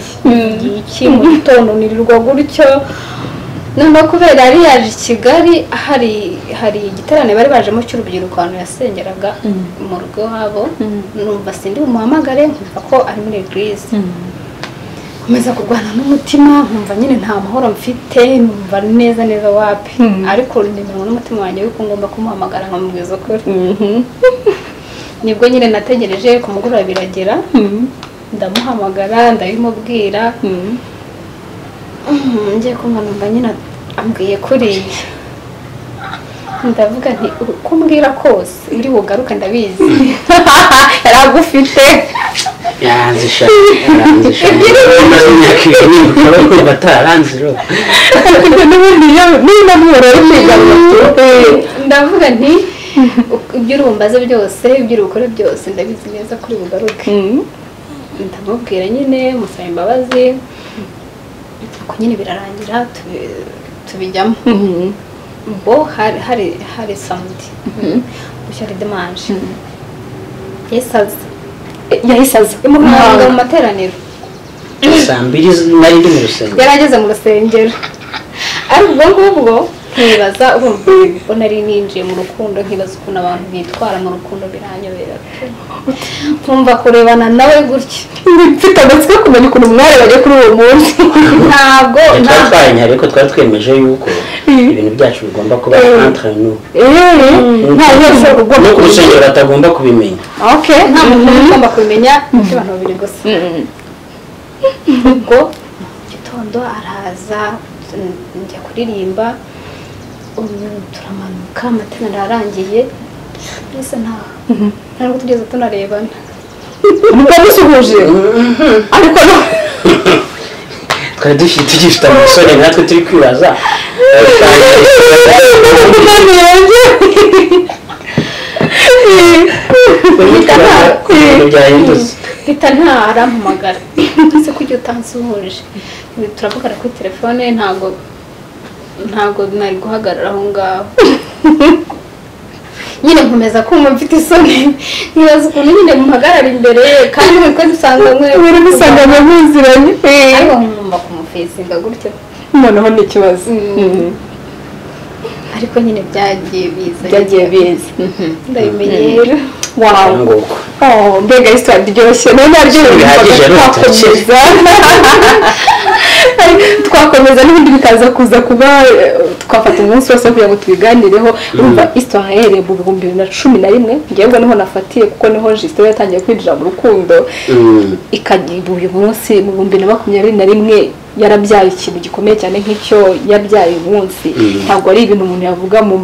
iki mu gitondo nirirwa gutyo noneho kubera yari yaje i kigali hari hari igiterane bari bajemo cy'urubyiruko ahantu yasengeraga mu rugo iwabo numva sindi bumuhamagare nkumva ko ari muri egirize nkomeza kurwana n'umutima nkumva nyine nta mahoro mfite numva neza neza wapi ariko nimero n'umutima wanjye yuko ngomba kumuhamagara nkamubwiza ukuri nibwo nyine nategereje ku mugoroba biragera ndamuhamagara ndabimubwira ngiye kumva numva nyine ambwiye kuriya ndavuga nti uko umbwira kose uri bugaruke ndabizi yari agufite yaranze ishati yaranze ishati amaze imyaka ibiri urabona ko batararanze rero ariko n'ubundi iyo niba mworoye kwiga ndavuga nti ibyo urumbaze byose ibyo uri bukore byose ndabizi neza kuri bugaruke ndamubwira nyine musaba imbabazi uko nyine birarangira tubijyamo ubwo hari hari samudi gushyira demanje yesaza yahise aza mu muhanga mu materaniro saa mbiri nari ndi mu rusengero yari ageze mu rusengero ari ubwo ngubwo nkibaza urumva ko nari ninjiye mu rukundo nkibaza ukuntu abantu bitwara mu rukundo biranyobera nkumva kurebana nawe gutya mfite amatsiko yo kumenya ukuntu umwari bajya kuri uwo munsi ntabwo twari ntabwo twaranyari ariko twari twemeje yuko ibintu byacu bigomba kuba entre nous nta wese no ku rusengero batagomba kubimenya okay nta muntu uba ugomba kumenya ibyo abantu babiri gusa ubwo gitondo araza mm, njya kuririmba um, turamanuka amateraniro ararangiye mbese nta ntabwo tugeze tunarebana muba musuhuje ariko no twari dufite tugifite amasore natwe turi kwibaza umwana yanjye ibintu byahindutse mpita nta arampamagara ese ko igihe utansuhuje turavugana kuri telefone ntabwo ntabwo nari guhagarara aho ngaho nyine nkomeza kumva mfite isoni nkibaza ukuntu nyine muhagarara imbere kandi buri kwezi usanga mwe buri musanga ngo muziranye ariko nkumva kumufesinga gutyo noneho ni ikibazo Mhm. ariko nyine byagiye biza byagiye biza ndabimenyera wawu nguko Oh, mbega hisitwari iryoshye nayo naryo Bihagije, rero rero twakomeza twakomeza n'ibindi bikaza kuza kuba eh, twafata umunsi wose kugira ngo tubiganireho urumva hisitwari yahereye mu bihumbi bibiri na cumi na rimwe ngewe niho nafatiye kuko niho jisito yatangiye kwinjira mu rukundo Mm. ikagira uyu munsi mu bihumbi na makumyabiri na rimwe yarabyaye ikintu gikomeye cyane nk'icyo yabyaye uyu munsi Mm. ntabwo ari ibintu umuntu yavuga mu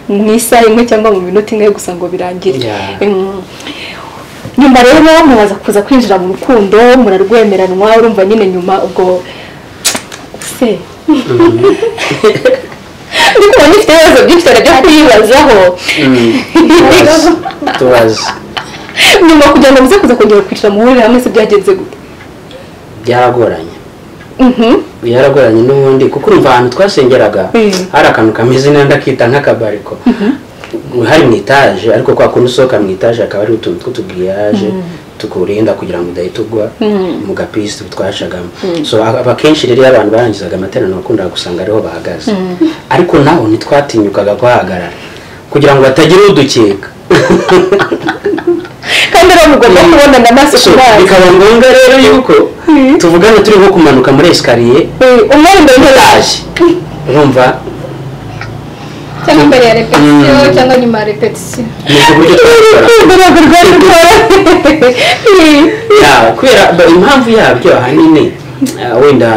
mu isaha imwe cyangwa mu minota imwe gusa ngo birangire Yeah. Mm. nyuma rero mubaza kuza kwinjira mu rukundo murarwemeranwa urumva nyine nyuma ubwo se ariko uba mufite ibibazo byinshi cyane byo kuyibazaho Mm. Tubaze. tubaze nyuma kugira ngo muze kuza kongera kwicara muhurire hamwe se byagenze gute byaragoranye Mhm. byaragoranye n'ubundi kuko urumva ahantu twasengeraga Mm. hari akantu kameze nenda kita nk'akabariko hari mu itaje ariko kwa kundi usohoka mu itaje hakaba hari utuntu tw'utugiriyaje tukurinda kugira ngo udahita ugwa mu gapisi twacagamo so aba akenshi rero iyo abantu barangizaga amateraniro wakundaga gusanga ariho bahagaze ariko naho ntitwatinyukaga kuhahagarara kugira ngo batagira udukeka kandi rero mugomba kubonana amaso So, ku mazi bikaba ngombwa rero yuko Mm. tuvugana turi nko kumanuka muri esikariye Eh, umwe imbere etaje urumva cyangwa mbere ya repetisiyo cyangwa nyuma ya repetisiyo nibwo buryo twabikora rwego rwari rukora Ya, kubera ba- impamvu yabyo ahanini ah, wenda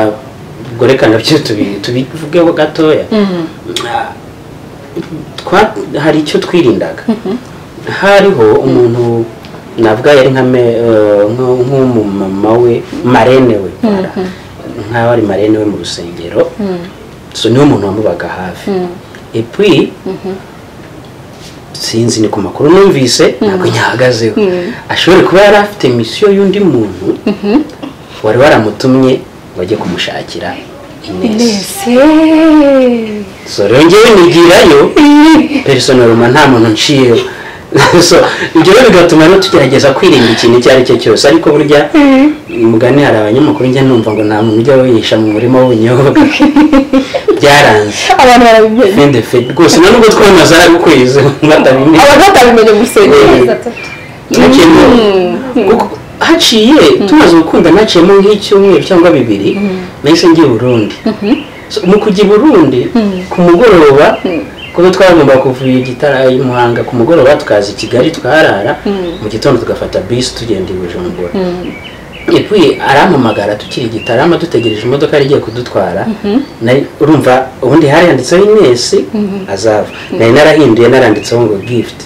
ubwo reka nabyo tubi- tubivugeho gatoya Ah, twa- hari icyo twirindaga hariho umuntu navuga yari nka me- eh, nk- nk'umumama we marene we nk'aho ari marene we mu rusengero so niwe muntu wamubaga hafi epui sinzi ni ku makuru numvise ntabwo nyahagazeho ashobora kuba yari afite misiyo y'undi muntu wari waramutumye ngo ajye kumushakira inesi nese so rero ngewe nigirayo personoruma nta muntu nciyeho so ibyo rero bigatuma rero tugerageza kwirinda ikintu icyo ari cyo cyose ariko burya mugani hari abanyamakuru njya numva ngo nta muntu ujya wihisha mu murima w'ubunyobwa byaranze abantu barabimenya Fin de fait. rwose na nubwo twamaze ari ukwezi batabimenye abantu batabimenya Eh. gusenga naciyemo kuko haciye tumaze gukunda naciyemo nk'icyumweru cyangwa bibiri nahise njya i burundi So, mu kujya i burundi ku mugoroba kuko twagomba kuvuye gitara i muhanga ku mugoroba tukaza i kigali twarara mu gitondo tugafata bisi tugenda i bujumbura epui arampamagara tukiri gitarama dutegereje imodoka yari igiye kudutwara nari- urumva ubundi hari handitseho inesi azava nari narahinduye naranditseho ngo gift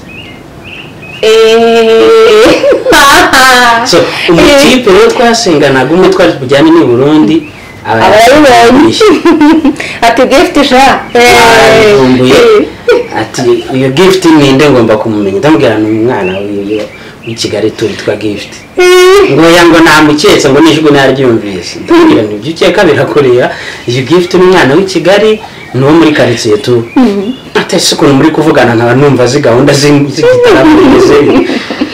so umutipe rero twasenganaga umwe twari bujyane n'i burundi aba Abarabibonye. yarayishyuye. ati gift sha yarayivumbuye ati iyo gift ninde ngomba kumumenya ndamubwira ni umwana w'iyo- w'i kigali turi twa gift ngo yango namuketse ngo nijwi naryumvise ndabwira nti ibyo ukeka birakureba iyo gift ni umwana w'i kigali ni uwo muri karitsiye tu atese ukuntu muri kuvugana nkaba numva zi gahunda z'i- z'igitaramo n'izindi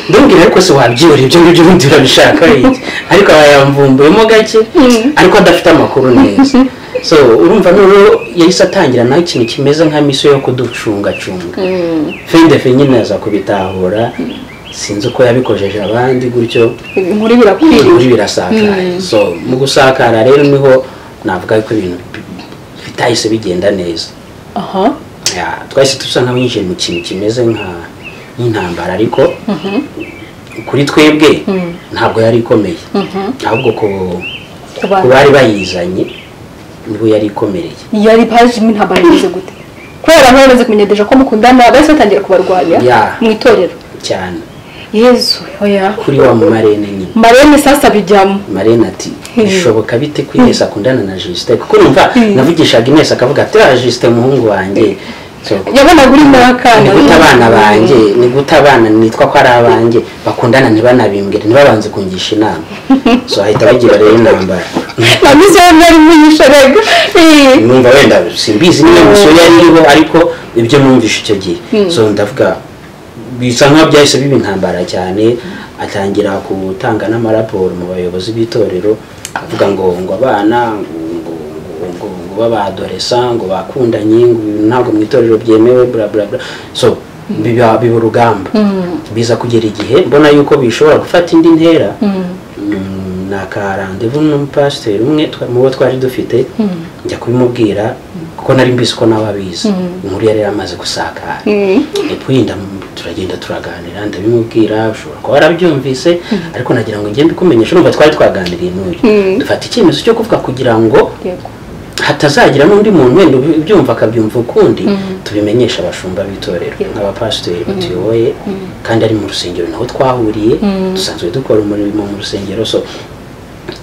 ndabwira ariko se wabyibura ibyo ngibyo ubundi urabishaka iki ariko aba yamvumbuyemo gake ariko adafite amakuru neza so urumva noneho yahise atangira nawe ikintu kimeze nka misiyo yo kuducungacunga fendefe nyine aza kubitahura sinzi uko yabikojeje abandi gutyo inkuru birakwiriye muri birasakaye so mu gusakara rero niho navuga ko ibintu bi- bitahise bigenda neza aha Ya, twahise dusa nk'abinjiye mu kintu kimeze nka- nk'intambara ariko kuri twebwe ntabwo yari ikomeye ahubwo ku ku bantu. ku bari bayizanye nibo yari ikomereye yari pajimo intambara imeze gute kubera abantu bamaze kumenyesha ko mukundana bahise batangira kubarwanya Ya. mu itorero cyane yezu oya kuri wa mumarene nyine marene sasa bijyamo marene ati bishoboka bite ko inesi akundana na jisite kuko numva navugishaga inesi akavuga ati "Ah, jisite umuhungu wanjye So, yabonaga uri n'akana ni guta abana banjye ni guta abana nitwa ko ari abanjye bakundana ntibanabimbwire ntibabanze kungisha inama so bahita bagira rero intambara na misi yari yari muyisha rega Eh. numva wenda simbizi niba gusa yari iriho ariko ibyo numvishe icyo gihe so ndavuga bisa nkaho byahise biba intambara cyane atangira gutanga n'amaraporo mu bayobozi b'itorero avuga ngo ngo abana ngo- ngo- ngo- ngo ngo babadoresa ngo bakundanye ngo ibi ntabwo mu itorero byemewe bla bla bla so biba biba urugamba biza kugera igihe mbona yuko bishobora gufata indi ntera Mm, ni akarandevu n'umupasiteri umwe twa- mu bo twari dufite njya kubimubwira kuko nari mbizi ko nawe abizi inkuru yari yaramaze gusakara epwinda turagenda turaganira ndabimubwira ushobora kuba warabyumvise ariko nagira ngo ngende kumenyesha urumva twari twaganiriye n'uyu dufata icyemezo cyo kuvuga kugira ngo Yego. hatazagira n'undi muntu wenda ubi- ubyumva akabyumva ukundi tubimenyesha abashumba b'itorero nk'abapasiteri batuyoboye kandi ari mu rusengero naho twahuriye dusanzwe dukora umurimo mu rusengero so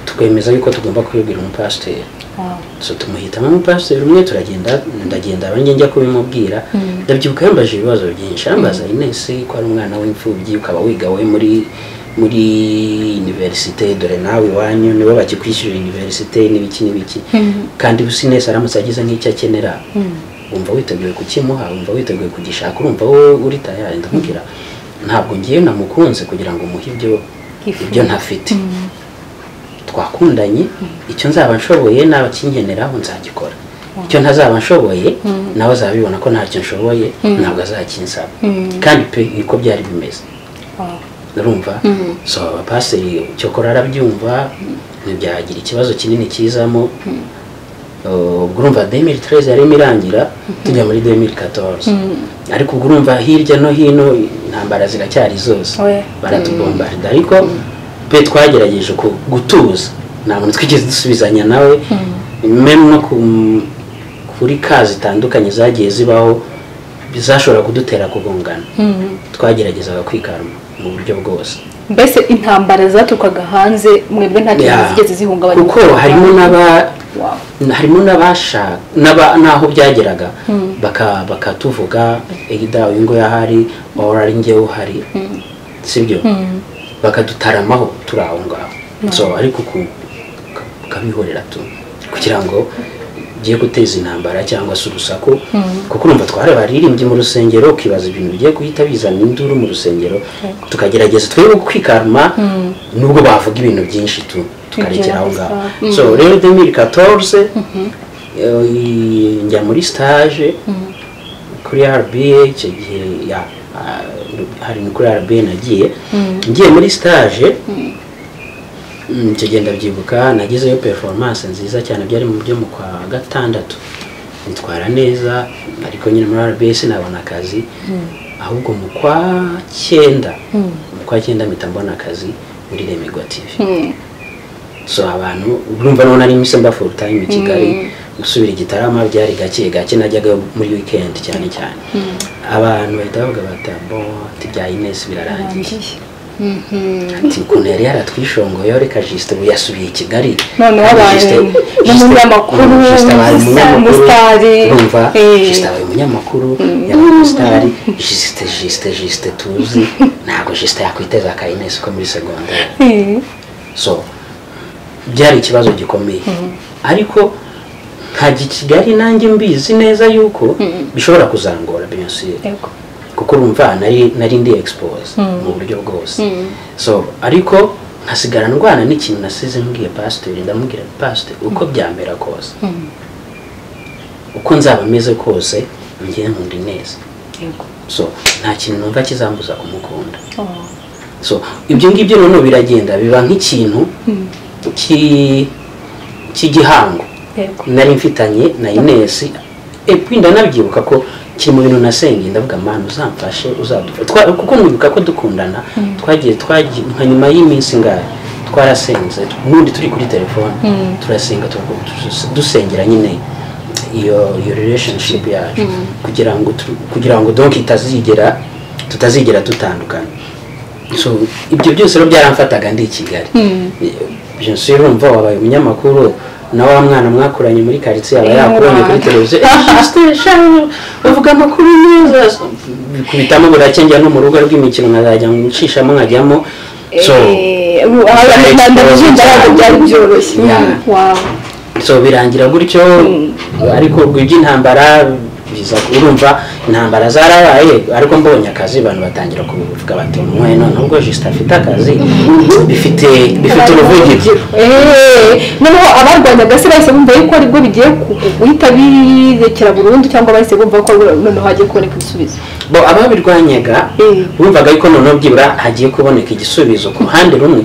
twemeza yuko tugomba kubibwira umupasiteri so tumuhitamo umupasiteri umwe turagenda ndagenda abanjye njya kubimubwira ndabyibuka yambaje ibibazo byinshi yambaza inesi ko ari umwana w'imfubyi ukaba wiga we muri muri universite dore nawe iwanyu nibo bakikwishyurira universite n'ibiki n'ibiki kandi ubusa inesi aramutse agize nk'icyo akenera wumva witeguye kukimuha wumva witeguye kugishaka urumva wowe uri tayari ndamubwira ntabwo ngiye namukunze kugira ngo muhe ibyo ibyo ntafite twakundanye icyo nzaba nshoboye nawe akinkeneraho nzagikora icyo ntazaba nshoboye nawe azabibona ko ntacyo nshoboye ntabwo azakinsaba kandi pe niko byari bimeze urumva so abapasiteri cyokora arabyumva ntibyagira ikibazo kinini kizamo ubwo urumva demiri tereze yarimo irangira tujya muri demiri katorze ariko ubwo urumva hirya no hino intambara ziracyari zose We. baratubombarida ariko pe twagerageje ku- gutuza nta muntu twigeze dusubizanya nawe memu no ku- kuri ka zitandukanye zagiye zibaho zashobora kudutera kugongana twageragezaga kwikaruma mu buryo bwose mbese intambara zaturukaga hanze mwebwe nta kintu Yeah. zigeze zihungabanya kuko harimo n'aba Wow. harimo n'abashaka n'aba- n'aho byageraga baka- bakatuvuga egida uyu nguyu ahari ora ari njyewe uhari sibyo bakadutaramaho turi aho ngaho so ariko ku- ka- ukabihorera tu kugira ngo ugiye guteza intambara cyangwa se urusaku kuko urumva twari abaririmbyi mu rusengero ukibaza ibintu bigiye guhita bizana induru mu rusengero tukagerageza twebwe kwikaruma nubwo bavuga ibintu byinshi tu tukarekera aho ngaho so rero demiri katorze njya muri sitaje kuri RBA icyo gihe ya ah, hari ni kuri RBA nagiye ngiye muri stage mm, icyo gihe ndabyibuka nagezeyo performance nziza cyane byari mu byo mu kwa gatandatu nitwara neza ariko nyine muri RBA sinabona akazi ahubwo mu kwa cyenda mu kwa cyenda mpita mbona akazi muri Remigo TV so abantu urumva none ari imisemba full time i kigali gusubira igitarama byari gake gake najyaga muri weekend cyane cyane abantu bahita bavuga bati bo ati bya inesi birarangiye ati ukuntu yari yaratwishongoye reka jisite ubu yasubiye i kigali noneho abaye Justin- n'umunyamakuru Justin abaye umusitari umunyamakuru urumva Eh. jisite abaye umunyamakuru yabaye umusitari jisite jisite jisite tuzi ntabwo jisite yakwiteza aka inesi ko muri segonderi so byari ikibazo gikomeye ariko nkajya i kigali nanjye mbizi neza yuko bishobora kuzangora biyosire Yego. kuko urumva nari nari ndi expose mu buryo bwose so ariko nkasigara ndwana n'ikintu nasize mbwiye pasiteri ndamubwira pasiteri uko byamera kose uko nzaba meze kose njye nkunda ineza Yego. so nta kintu numva kizambuza kumukunda Oh. so ibyo ngibyo noneho biragenda biba nk'ikintu ki- cy'igihango Yego. nari mfitanye na inesi epwi ndanabyibuka ko kiri mu bintu nasengeye ndavuga mana uzamfashe uzadufashe Twa- kuko nibuka ko dukundana twagiye twagiye nka nyuma y'iminsi ngahe twarasenze n'undi turi kuri telefone turasenga turavuga dusenga- dusengera nyine iyo iyo relationship yacu kugira ngo tu- kugira ngo donc itazigera tutazigera dutandukana so ibyo byose rero byaramfataga ndi i kigali jenoside urumva wabaye umunyamakuru na wa mwana mwakuranye muri karitsiye aba yakubonye kuri televiziyo bavuga amakuru neza bikubitamo burake njya no mu rugo rw'imikino nkazajya nshishamo nkajyamo so Eh, ubu- aha ndabyumva ntabwo byari byoroshye Yeah. Wow. so birangira gutyo ariko ubwo iby'intambara biza urumva intambara zarabaye ariko mbonye akazi abantu batangira kuvuga bati umwe noneho ubwo jisita afite akazi bifite bifite uruvugiro Eh, noneho abarwanyaga se bahise bumva yuko aribwo bigiye ku- guhita birekera burundu cyangwa bahise bumva ko noneho hagiye kuboneka igisubizo bo ababirwanyaga Mm. bumvaga yuko noneho byibura hagiye kuboneka igisubizo ku ruhande rumwe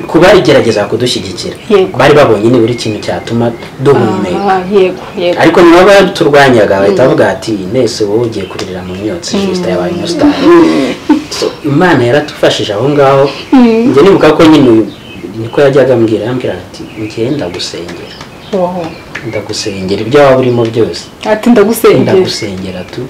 ku barigerageza kudushyigikira Yego. bari babonye ni buri kintu cyatuma duhumeka Ah, yego yego ariko niba baturwanyaga bahita bavuga ati nese wowe ugiye kuririra mu myotsi jisita yabaye umusitari So, imana yaratufashije aho ngaho njye nibuka ko nyine uyu niko yajyaga ambwira yambwira ati njye ndagusengera Wow. ndagusengera ibyo waba urimo byose ati ndagusengera ndagusengera tu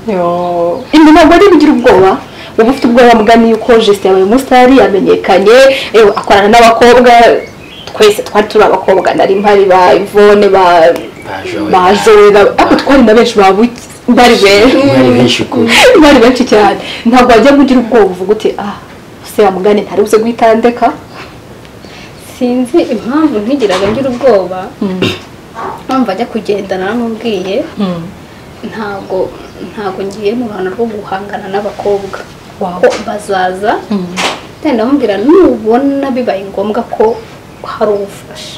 ibi ntabwo ari bigira ubwoba uba ufite ubwoba bwani yuko jesite yabaye umusitari yamenyekanye eh, akorana n'abakobwa twese twari turi abakobwa nari mpari ba ivone ba Bajoye. ba Joye, ba- ariko twari na benshi ba Buki- bari benshi mwari benshi ukuri bari benshi cyane ntabwo wajya kugira ubwoba uvuga uti ah se yamugane ntari buze guhitandeka sinzi impamvu ntigiraga ngira ubwoba mpamvu ajya kugendana namubwiye ntabwo ntabwo ngiye mu ruhando rwo guhangana n'abakobwa Wow. ko bazaza kandi ndamubwira nubona bibaye ngombwa ko hari ubufasha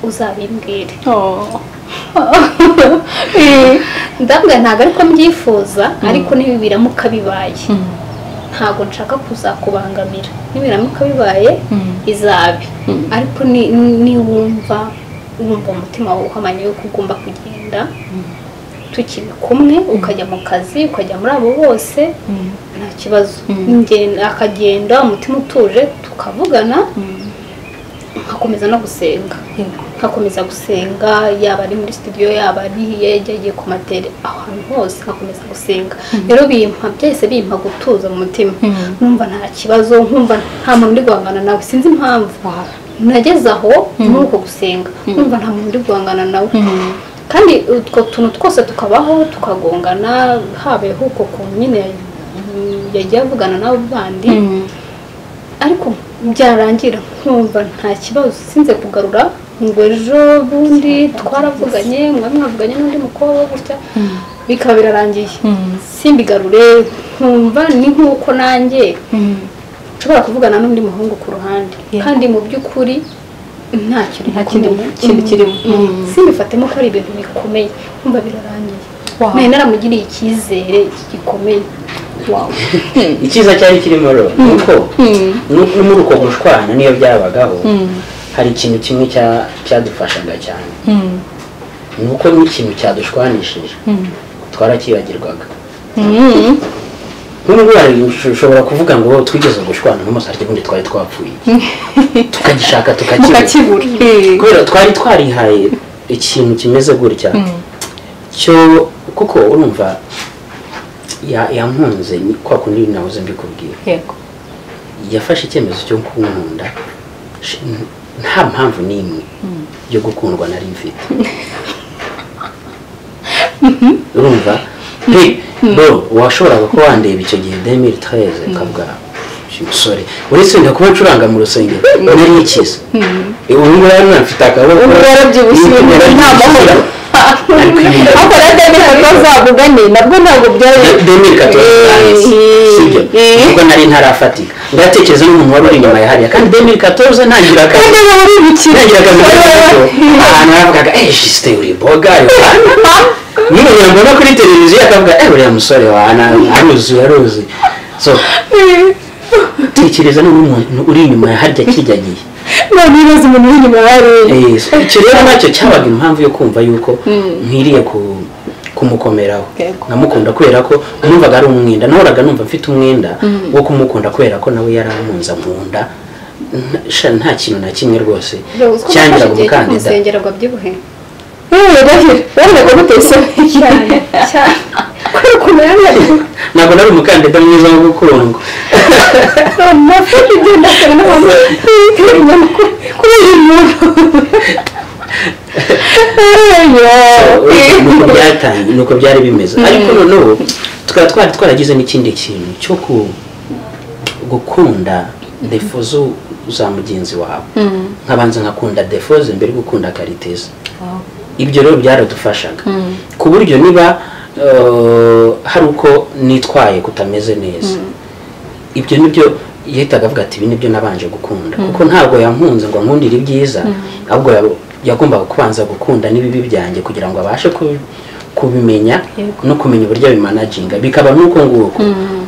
uzabimbwire ndabwira ntabwo ariko mbyifuza ariko niba biramuka bibaye ntabwo nshaka kuzakubangamira nibiramuka bibaye izabe ariko ni- ni- niwumva wumva umutima wawe uhamanye yuko ugomba kugenda tukiri kumwe ukajya mu kazi ukajya muri abo bose nta kibazo Ngenda- akagenda umutima utuje tukavugana nkakomeza no gusenga nkakomeza gusenga yaba ari muri studio yaba ari hirya yagiye ku matele ahantu hose nkakomeza gusenga rero bimpa byahise bimpa gutuza mu mutima numva nta kibazo nkumva nta muntu uri guhangana nawe sinzi impamvu nageze aho muri uko gusenga numva nta muntu uri guhangana nawe kandi utwo tuntu twose tukabaho tukagongana habeho uko ku nyine yagiye avugana nabo bandi ariko byarangira nkumva nta kibazo sinze kugarura ngo ejo bundi twaravuganye mwari mwavuganye n'undi mukobwa gutya bikaba birarangiye simbigarure nkumva ni nk'uko nanjye nshobora kuvugana n'undi muhungu ku ruhande kandi mu by'ukuri nta kintu Nta kintu- gikunda- kintu kirimo. Mm. simbifatemo ko ari ibintu bikomeye nkumva birarangiye nari naramugiriye icyizere gikomeye wawe icyiza cyari kirimo rero ni uko nu- no muri uko gushwana niyo byabagaho hari ikintu kimwe cya- cyadufashaga cyane ni uko n'ikintu cyadushwanishije twarakibagirwaga nk'ubu ngubu hari- ushobora kuvuga ngo wowe twigeze gushwana n'umusaryi ubundi twari twapfuye tukagishaka tukakibura mukakibura Eh. kubera twari twarihaye ikintu kimeze gutya cyo kuko urumva ya- yampunze ni kwa kundi nahoze mbikubwira yego yafashe icyemezo cyo kunkunda sh- n- nta mpamvu n'imwe yo gukundwa nari mfite urumva Pe- bo washoboraga kuba wandeba icyo gihe 2013 ukavuga "Uyu musore uretse wenda kuba ncuranga mu rusengero nari ikiza ubu ngubu rero mfite akaboko ubu yarabyibushye Nta nta mahoro ariko na deni hatazavugane nabwo ntabwo byari demiri katoze sibyo ubwo nari ntarafatika ndatekereza n'umuntu wari uri inyuma ya hariya kandi demiri katoze ntagira akazi kandi baba bibukira ntagira akazi gato ahantu yavugaga ejisite uri boga n'umuntu mbona kuri televiziyo akavuga eh uriya musore wa na- aruzi aruzi so tekereza n'umuntu uri inyuma ya harya kijyagiye none ibibazo umuntu uri inyuma yari Eh, so icyo rero nacyo cyabaga impamvu yo kumva yuko nkwiriye ku- kumukomeraho Yego. namukunda kubera ko numvaga ari umwenda nahoraga numva mfite umwenda wo kumukunda kubera ko nawe yari amunza nkunda Nta- sha nta kintu na kimwe rwose cyangiraga umukandida kumusengera ngo abyibuhe yewe ndahira urabona ko guteye isoni cyane cyane kubera ukuntu yari yariye ntabwo nari umukandida mwiza wo gukundwa amafi igenda akaba n'abantu kubera umuntu nuko byatangiye nuko byari bimeze ariko noneho tukaba twari twaragize n'ikindi kintu cyo ku- gukunda defo zo- za mugenzi wawe nkabanza nkakunda defo ze mbere yo gukunda kariteza ibyo rero byaradufashaga ku buryo niba eh, hari uko nitwaye kutameze neza ibyo nibyo yahitaga avuga ati ibi nibyo nabanje gukunda kuko ntabwo yankunze ngo nkundire ibyiza ahubwo ya- yagombaga kubanza gukunda n'ibibi byanjye kugira ngo abashe ku- kubimenya no kumenya uburyo abimanaginga bikaba n'uko nguko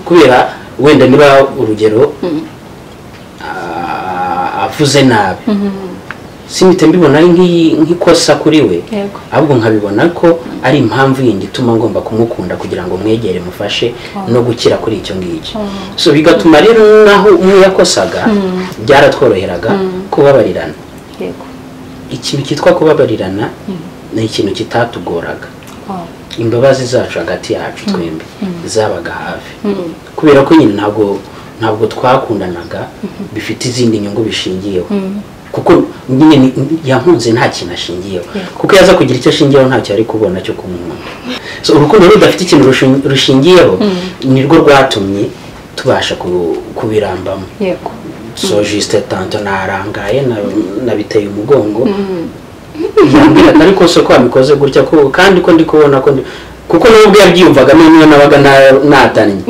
kubera wenda niba urugero ah, avuze nabi simite mbibona ari nk'iyi- nk'ikosa kuri we Yego. ahubwo nkabibona ko ari impamvu yindi ituma ngomba kumukunda kugira ngo mwegere mufashe no gukira kuri icyo ngicyo so bigatuma rero naho umwe yakosaga byaratworoheraga kubabarirana yego ikintu cyitwa kubabarirana ni ikintu kitatugoraga imbabazi zacu hagati yacu twembi zabaga hafi kubera ko nyine ntabwo ntabwo twakundanaga bifite izindi nyungu bishingiyeho kuko nyine ni- yankunze nta kintu ashingiyeho kuko yaza kugira icyo ashingiyeho ntacyo ari kubona cyo kumwunda so urukundo rudafite ikintu rushin- rushingiyeho nirwo rwatumye tubasha ku- kubirambamo yego so juste tanto narangaye na- nabiteye umugongo yambwiraga ariko se ko wabikoze gutya ko kandi ko ndi kubona ko ndi kuko n'ubwo yabyiyumvagamo niyo nabaga na- natannye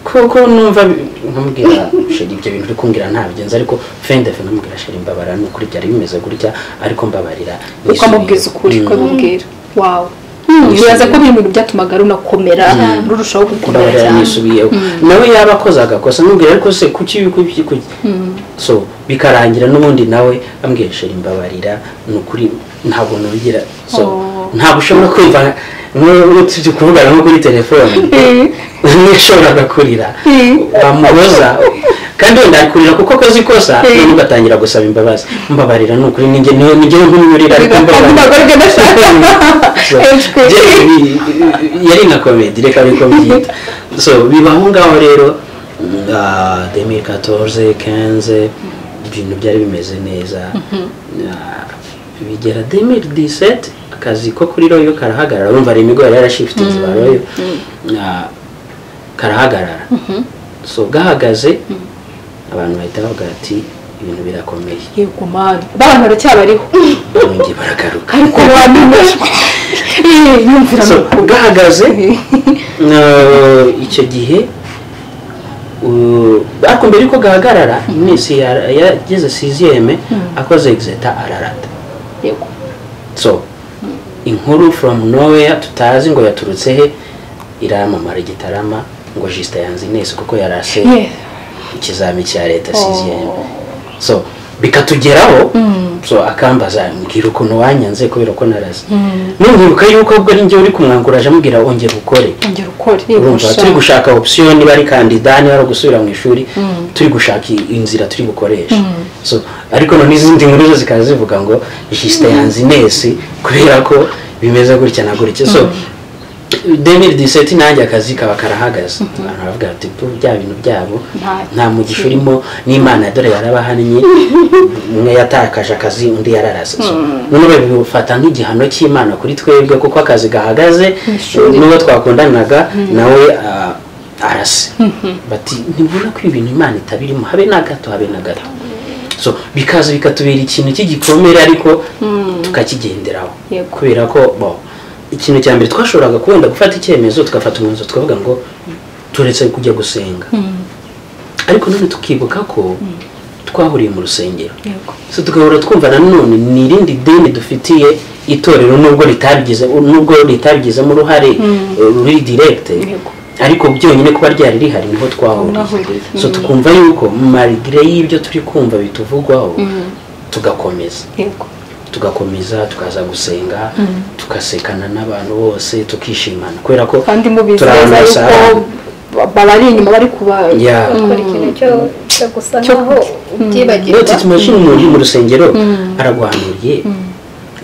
kuko numva bi- nkamubwira sheri ibyo bintu uri kumbwira ntabigenza ariko fendefe nkamubwira sheri mbabara ni ukuri byari bimeze gutya ariko mbabarira ukamubwiza ukuri ukabimubwira wawe bibaza ko biri mu bintu byatumaga runakomera rurushaho gukomera mbabarira cyane nisubiyeho nawe yaba akoze agakosa nkamubwira ariko se kuki kuki kuki so bikarangira n'ubundi nawe ambwishura imbabarira ni ukuri ntabwo nongera so Oh. ntabwo ushobora kumva nk'ubu turi kuvugana nko kuri telefone nishobora kurira Mm. wamubuza kandi wenda akurira kuko akoze ikosa Mm. noneho ugatangira gusaba imbabazi mbabarira ni ukuri ninjye niyo nijyewe nk'umwurira ariko kandi ntabwo aribyo nashaka So, Ejwe. byari- yari nka komedi reka niko mbyita so biba aho ngaho rero demi katorze kenze ibintu byari bimeze neza Ah, bigera demi diseti akazi ko kuri royo karahagarara wumva hari imigori yarashifitingi ba royo Ah, karahagarara so gahagaze abantu bahita bavuga ati ibintu birakomeye yego mani abantu baracyabariho bongeye baragaruka ariko bamenye yumvira so ugahagaze eh, icyo gihe uh, ariko mbere yuko gahagarara iminsi ya- yageze siziyeme akoze exeta ararata yego so inkuru from nowhere tutazi ngo yaturutse he iramamara i gitarama ngo jisita yanze inesi kuko yarase Yeah. ikizami cya leta Oh. siziyeme so bikatugeraho Mm. so akambaza mbwira ukuntu wanyanze kubera ko narase nunyibuka yuko ubwo ari njye uri kumwangura aje amubwira ongera ukore ongera ukore urumva turi gushaka option niba ari kandida niba ari gusubira mu ishuri turi gushaka i- inzira turi bukoreshe so ariko none izindi nkuru zo zikaba zivuga ngo jisita yanze inesi kubera ko bimeze gutya na gutya so demiri diseti nanjye akazi kaba karahagaze abantu baravuga bati "Tu, bya bintu byabo Nta nta mugisha urimo n'imana dore yarabahannye umwe yatakaje akazi undi yararase So, none babifata nk'igihano cy'imana kuri twebwe kuko akazi gahagaze Ishuri. n'uwo twakundanaga nawe ah, arase bati ntibona ko ibintu imana itabirimo habe na gato habe na gato so bikaza bikatubera ikintu cy'igikomere ariko tukakigenderaho Yego. kubera ko bo ikintu cya mbere twashoboraga kubenda gufata icyemezo tugafata umwanzuro tukavuga ngo turetse kujya gusenga ariko none tukibuka ko twahuriye mu rusengero yego so tugahora twumva nanone ni irindi deni dufitiye itorero nubwo ritabigize nubwo ritabigizemo uruhare eh, ruri direkite Yego. ariko byonyine kuba ryari rihari niho twahuriye Mwahuriye. so tukumva yuko marigire y'ibyo turi kumva bituvugwaho tugakomeza yego tugakomeza tukaza gusenga tugasekana n'abantu bose tukishimana kubera ko kandi mubizeza turabona yuko Sara. ba- bari inyuma bari kuba Yeah. gukora ikintu cyo- cyo gusa Cyo- nkaho ubyibagirwa notitse imashini umuntu uri mu rusengero araguhanuriye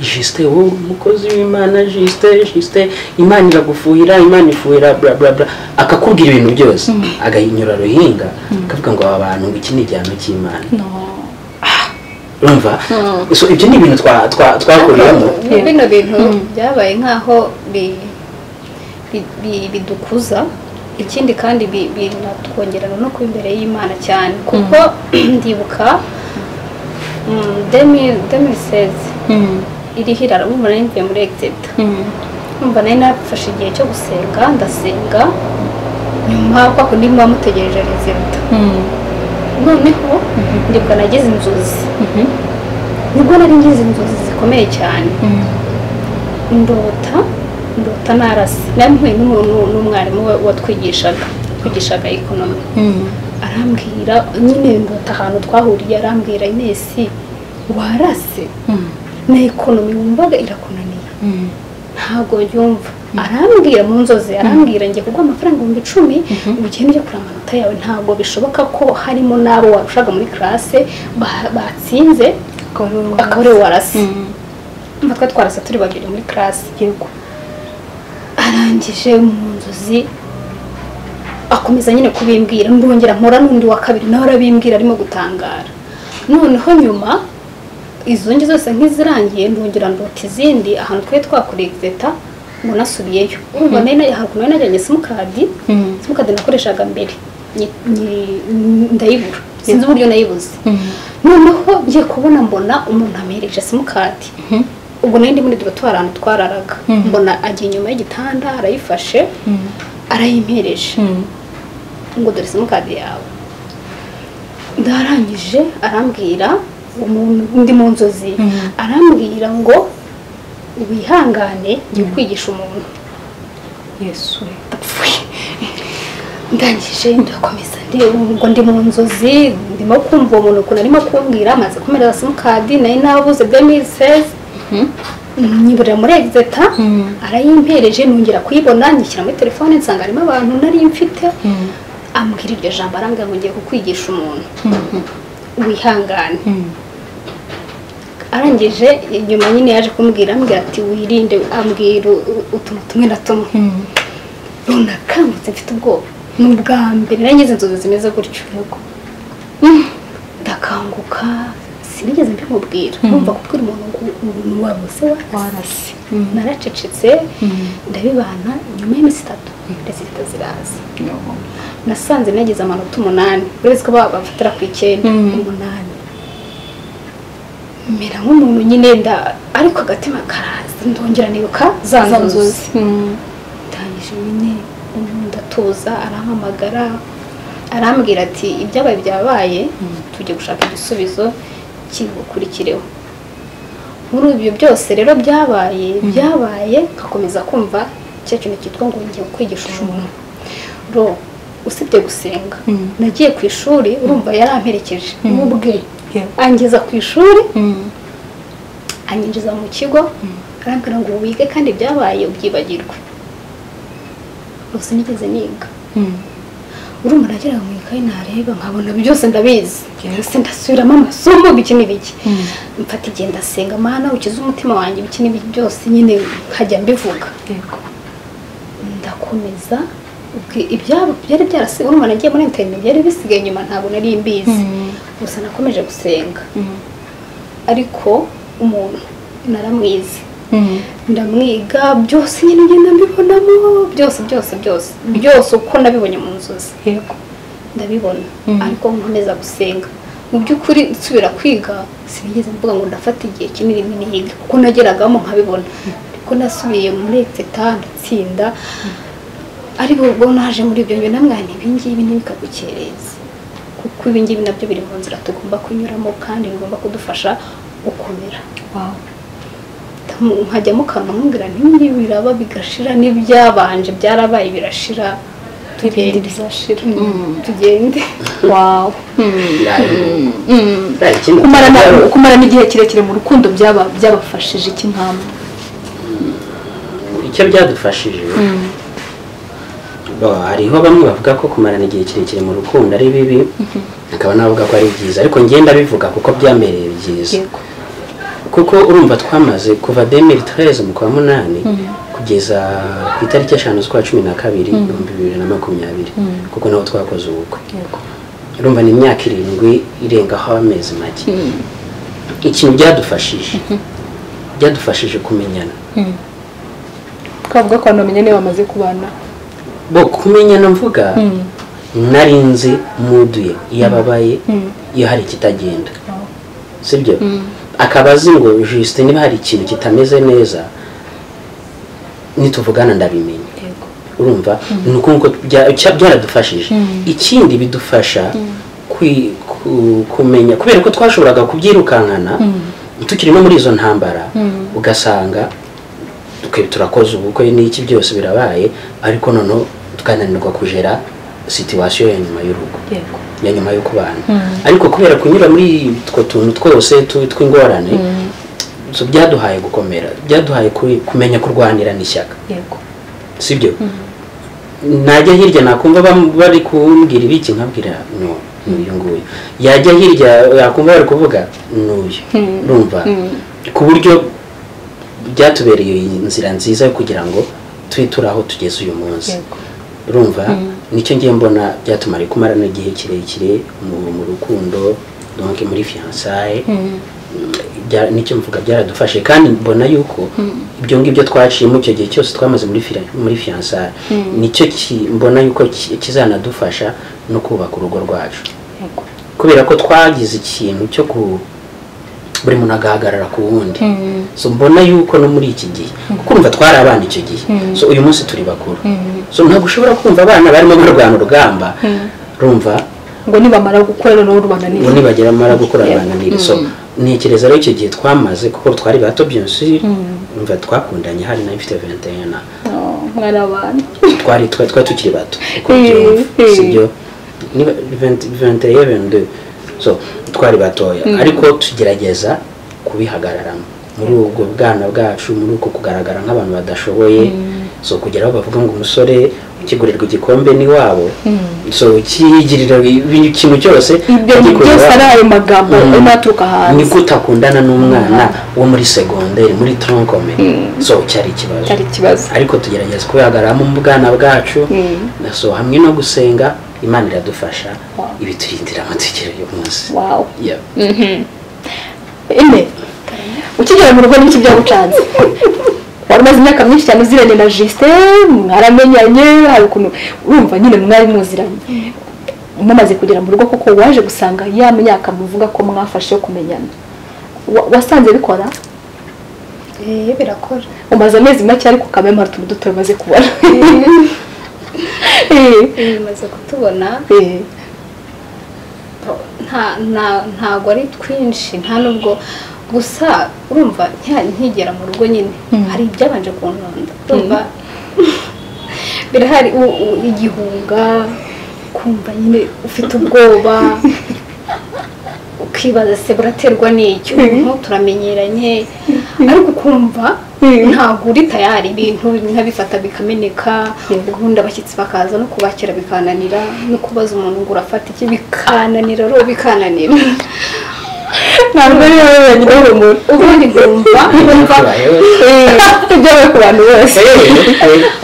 jisite wowe umukozi w'imana jisite jisite imana iragufuhira imana ifuhira bla bla bla akakubwira ibintu byose agahinyura ruhinga akavuga ngo aba bantu ngo iki ni igihano cy'imana urumva so ibyo ni ibintu twa- twa- twakuriyemo Ni bino bintu byabaye nkaho bi- bi- bi- bidukuza ikindi kandi bi- binatwongerera no kuba imbere y'imana cyane kuko ndibuka demi sezi Mm, iriho irarabumva nari mvuye muri exita mm, numva nari nafashe igihe cyo gusenga ndasenga nyuma kwa kundi muba mutegereje rezilita mm, noneho ndibuka nagize inzozi nibwo nari ngize inzozi zikomeye cyane mm. ndota ndota narasi nari mpuye n'umuntu n'umwarimu we watwigishaga twigishaga ekonomi Mm. arambwira nyine ndota ahantu twahuriye arambwira inesi warase Mm. na ekonomi wumvaga irakunanira Mm. ntabwo yumva arambwira mu nzozi arambwira njye kuko amafaranga ibihumbi icumi ugenda ujya kureba amanota yawe ntabwo bishoboka ko harimo n'abo warushaga muri karase ba- batsinze akaba ari we warase Mm. Ndumva twari twarasa turi babiri muri karase yego arangije mu nzozi akomeza nyine kubimbwira ndongera mpura n'undi wa kabiri nawe arabimbwira arimo gutangara noneho nyuma izo ngi zose nk'izirangiye ndongera ndota izindi ahantu twari twakoreye egizeta ngo nasubiyeyo urumva nari nari- haruguru nari najyanye simukadi Mm. simukadi nakoreshaga mbere nyi- nyi- ndayibura sinzi uburyo nayibuze Mm. noneho ngiye kubona mbona umuntu amuhereje simukadi ubwo nari ndi muri dorotwari ahantu twararaga mbona agiye inyuma y'igitanda arayifashe Mm. arayimpereje Mm. ngo dore simukadi yawe ndarangije arambwira umuntu ndi mu nzozi Mhm. arambwira ngo wihangane ngiye kwigisha umuntu yesu ndapfuye ndangije ndakomeza ubwo ndi mu nzozi ndimo kumva uwo muntu ukuntu arimo kumbwira amaze kumereza simukadi nayo nabuze demisezi nyiburira muri egizeta arayimpereje nongera kuyibona nyishyira muri telefone nsanga harimo abantu nari mfite ambwira iryo jambo arambwira ngo ngiye kukwigisha umuntu wihangane arangije inyuma nyine yaje kumbwira ambwira ati wirinde ambwira utuntu tumwe na tumwe runakangutse mfite ubwoba ni ubwa mbere nari ngize inzozi zimeze gutyo yego ndakanguka sinigeze mbimubwira numva kubwira umuntu ngo wabuze warase naracecetse ndabibana nyuma y'iminsi itatu rezita ziraza nasanze nagize amanota umunani uretse ko bafatira ku icyenda umunani mera nk'umuntu nyine nda ariko agatima karaza ndongera nibuka za nzozi ndangije nyine ndatuza arahamagara arambwira ati ibyabaye byabaye tujye gushaka igisubizo kibukurikireho muri ibyo byose rero byabaye byabaye nkakomeza kumva cya kintu cyitwa ngo ngiye kwigisha umuntu ro usibye gusenga nagiye ku ishuri urumva yaramperekeje n'ubwe angeza ku ishuri anyinjiza mu kigo arambwira ngo wige kandi byabaye ubyibagirwe gusa nigeze niga urumva nageraga mu ikayi nareba nkabona byose ndabizi ndetse ndasubiramo amasomo biki n'ibiki mfata igihe ndasenga amahana ukize umutima wanjye biki n'ibiki byose nyine nkajya mbivuga ndakomeza ibyabo byari byarasigaye urumva nagiye muri interineti byari bisigaye inyuma ntabwo nari mbizi gusa nakomeje gusenga ariko umuntu naramwize ndamwiga byose nyine ngenda mbibonamo byose byose byose byose uko nabibonye mu nzozi yego ndabibona ariko nkomeza gusenga mu by'ukuri nsubira kwiga sinigeze mvuga ngo ndafata igihe kinini niga kuko nageragamo nkabibona ariko nasubiye muri teta ndatsinda ariko ubwo naje muri ibyo bintu namwana ibingibi ntibikagukereze kuko ibingibi nabyo biri mu nzira tugomba kunyuramo kandi bigomba kudufasha gukomera nkajyamo akantu nkubwira n'ibi biraba bigashira n'ibyabanje byarabaye birashira ibindi bizashira tugende wawu ikindi kumarana igihe kirekire mu rukundo byaba- byabafashije iki mpamvu icyo byadufashije Bo, hariho bamwe bavuga ko kumarana igihe kirekire mu rukundo ari bibi hakaba n'abavuga ko ari byiza ariko ngenda bivuga kuko byamereye byiza yego kuko urumva twamaze kuva demiri tereze mu kwa munani kugeza ku itariki eshanu z'ukwa cumi na kabiri ibihumbi bibiri na makumyabiri kuko nabo twakoze ubukwe yego urumva ni imyaka irindwi irengaho amezi make ikintu byadufashije byadufashije kumenyana twavuga ko abantu bamenye niyo bamaze kubana bo kumenyana mvuga nari nzi muduye iyo ababaye iyo hari ikitagenda sibyo akaba azi ngo jisite niba hari ikintu kitameze neza nituvugana ndabimenya yego urumva ni uko bya- cya- byaradufashije ikindi bidufasha kwi- ku- kumenya kubera ko twashoboraga kubyirukankana tukiri no muri izo ntambara ugasanga twe turakoze ubukwe n'iki byose birabaye ariko noneho tukananirwa kujera situwasiyo ya nyuma y'urugo yego ya nyuma yo kubana ariko kubera kunyura muri utwo tuntu twose tu- tw'ingorane so byaduhaye gukomera byaduhaye ku- kumenya kurwanira n'ishyaka yego sibyo najya hirya nakumva bam- bari kumbwira ibiki nkabwira no n'uyu nguyu yajya hirya yakumva bari kuvuga n'uyu urumva ku buryo byatubereye inzira nziza yo kugira ngo twiture aho tugeze uyu munsi Yego. urumva nicyo ngiye mbona byatumara kumarana igihe kirekire mu mu rukundo donc muri fiyansaye bya- nicyo mvuga byaradufashe kandi mbona yuko ibyo ngibyo twaciyemo icyo gihe cyose twamaze muri fira- muri fiyansaye nicyo ki- mbona yuko ki- kizanadufasha no kubaka urugo rwacu yego kubera ko twagize ikintu cyo ku buri muntu agahagarara ku wundi so mbona yuko no muri iki gihe kuko urumva twari abana icyo gihe so uyu munsi turi bakuru so ntabwo ushobora kumva abana barimo barwana urugamba rumva ngo nibamara gukora noneho rubananira ubu nibagera bamara gukora bananira so ntekereza rero icyo gihe twamaze kuko twari bato byose urumva twakundanye hari nayo mfite 21 na mwana abantu twari twari twari tukiri bato uko Eh, mbyumva eh. sibyo niba venti eventi so twari batoya ariko tugerageza kubihagararamo muri ubwo bwana bwacu muri uko kugaragara nk'abantu badashoboye so kugera aho bavuga ngo umusore ukigurirwa igikombe ni wabo so ukiyigirira buri kintu cyose ibyo agikorera byose ari ayo magambo Mm. arimo aturuka hanze niko utakundana n'umwana wo muri segonderi muri tronkome so cyari ikibazo cyari ikibazo ariko tugerageza kubihagararamo mu bwana bwacu Mm. so hamwe no gusenga imana iradufasha ibiturindira amategeko y'umunsi wawu Yeah. ine ukigera mu rugo n'iki byagucanze wari umaze imyaka myinshi cyane uziranye na jisite mwaramenyanye hari ukuntu urumva nyine mwari muziranye mumaze kugera mu rugo koko waje gusanga ya myaka muvuga ko mwafashe yo kumenyana Wa- wasanze bikora eee birakora umaze amezi make ariko kamemara utuntu duto umaze kubona Eee, bimaze kutubona Eh, nta nta ntago ari twinshi nta nubwo gusa urumva nki- nkigera mu rugo nyine hari ibyabanje kuntonda urumva birahari u- u- igihunga kumva nyine ufite ubwoba ukibaza se buraterwa n'iki umuntu turamenyeranye ariko ukumva ntabwo uri tayari ibintu bimwe nkabifata bikameneka ubundi abashyitsi bakaza no kubakira bikananira no kubaza umuntu ngo urafata iki bikananira rero bikananira ntabwo ari wowe wenyine w'urumuri ubundi nkumva nkumva ibyawe ku bantu bose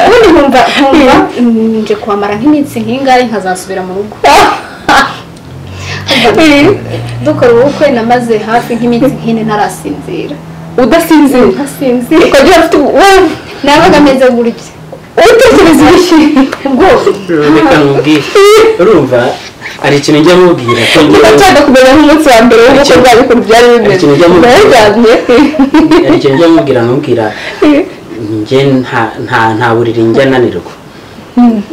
ubundi nkumva nkumva mm, nje kuhamara nk'iminsi nk'ingari nkazasubira mu rugo dukora ubukwe namaze hafi nk'iminsi nk'ine ntarasinzira udasinzira ntasinzira ukagira ufite wowe nabaga meze gutya utekereza ibiki ubwoba reka nkubwire urumva hari ikintu njya mubwira ko niba njyewe- nshaka kumenya nk'umunsi wa mbere w'ubukwe bwawe ukuntu byari bimeze Ikintu ujya mu- naryamye hari ikintu njya mubwira nkubwira njye nta- nta- nta buriri njya nanirwa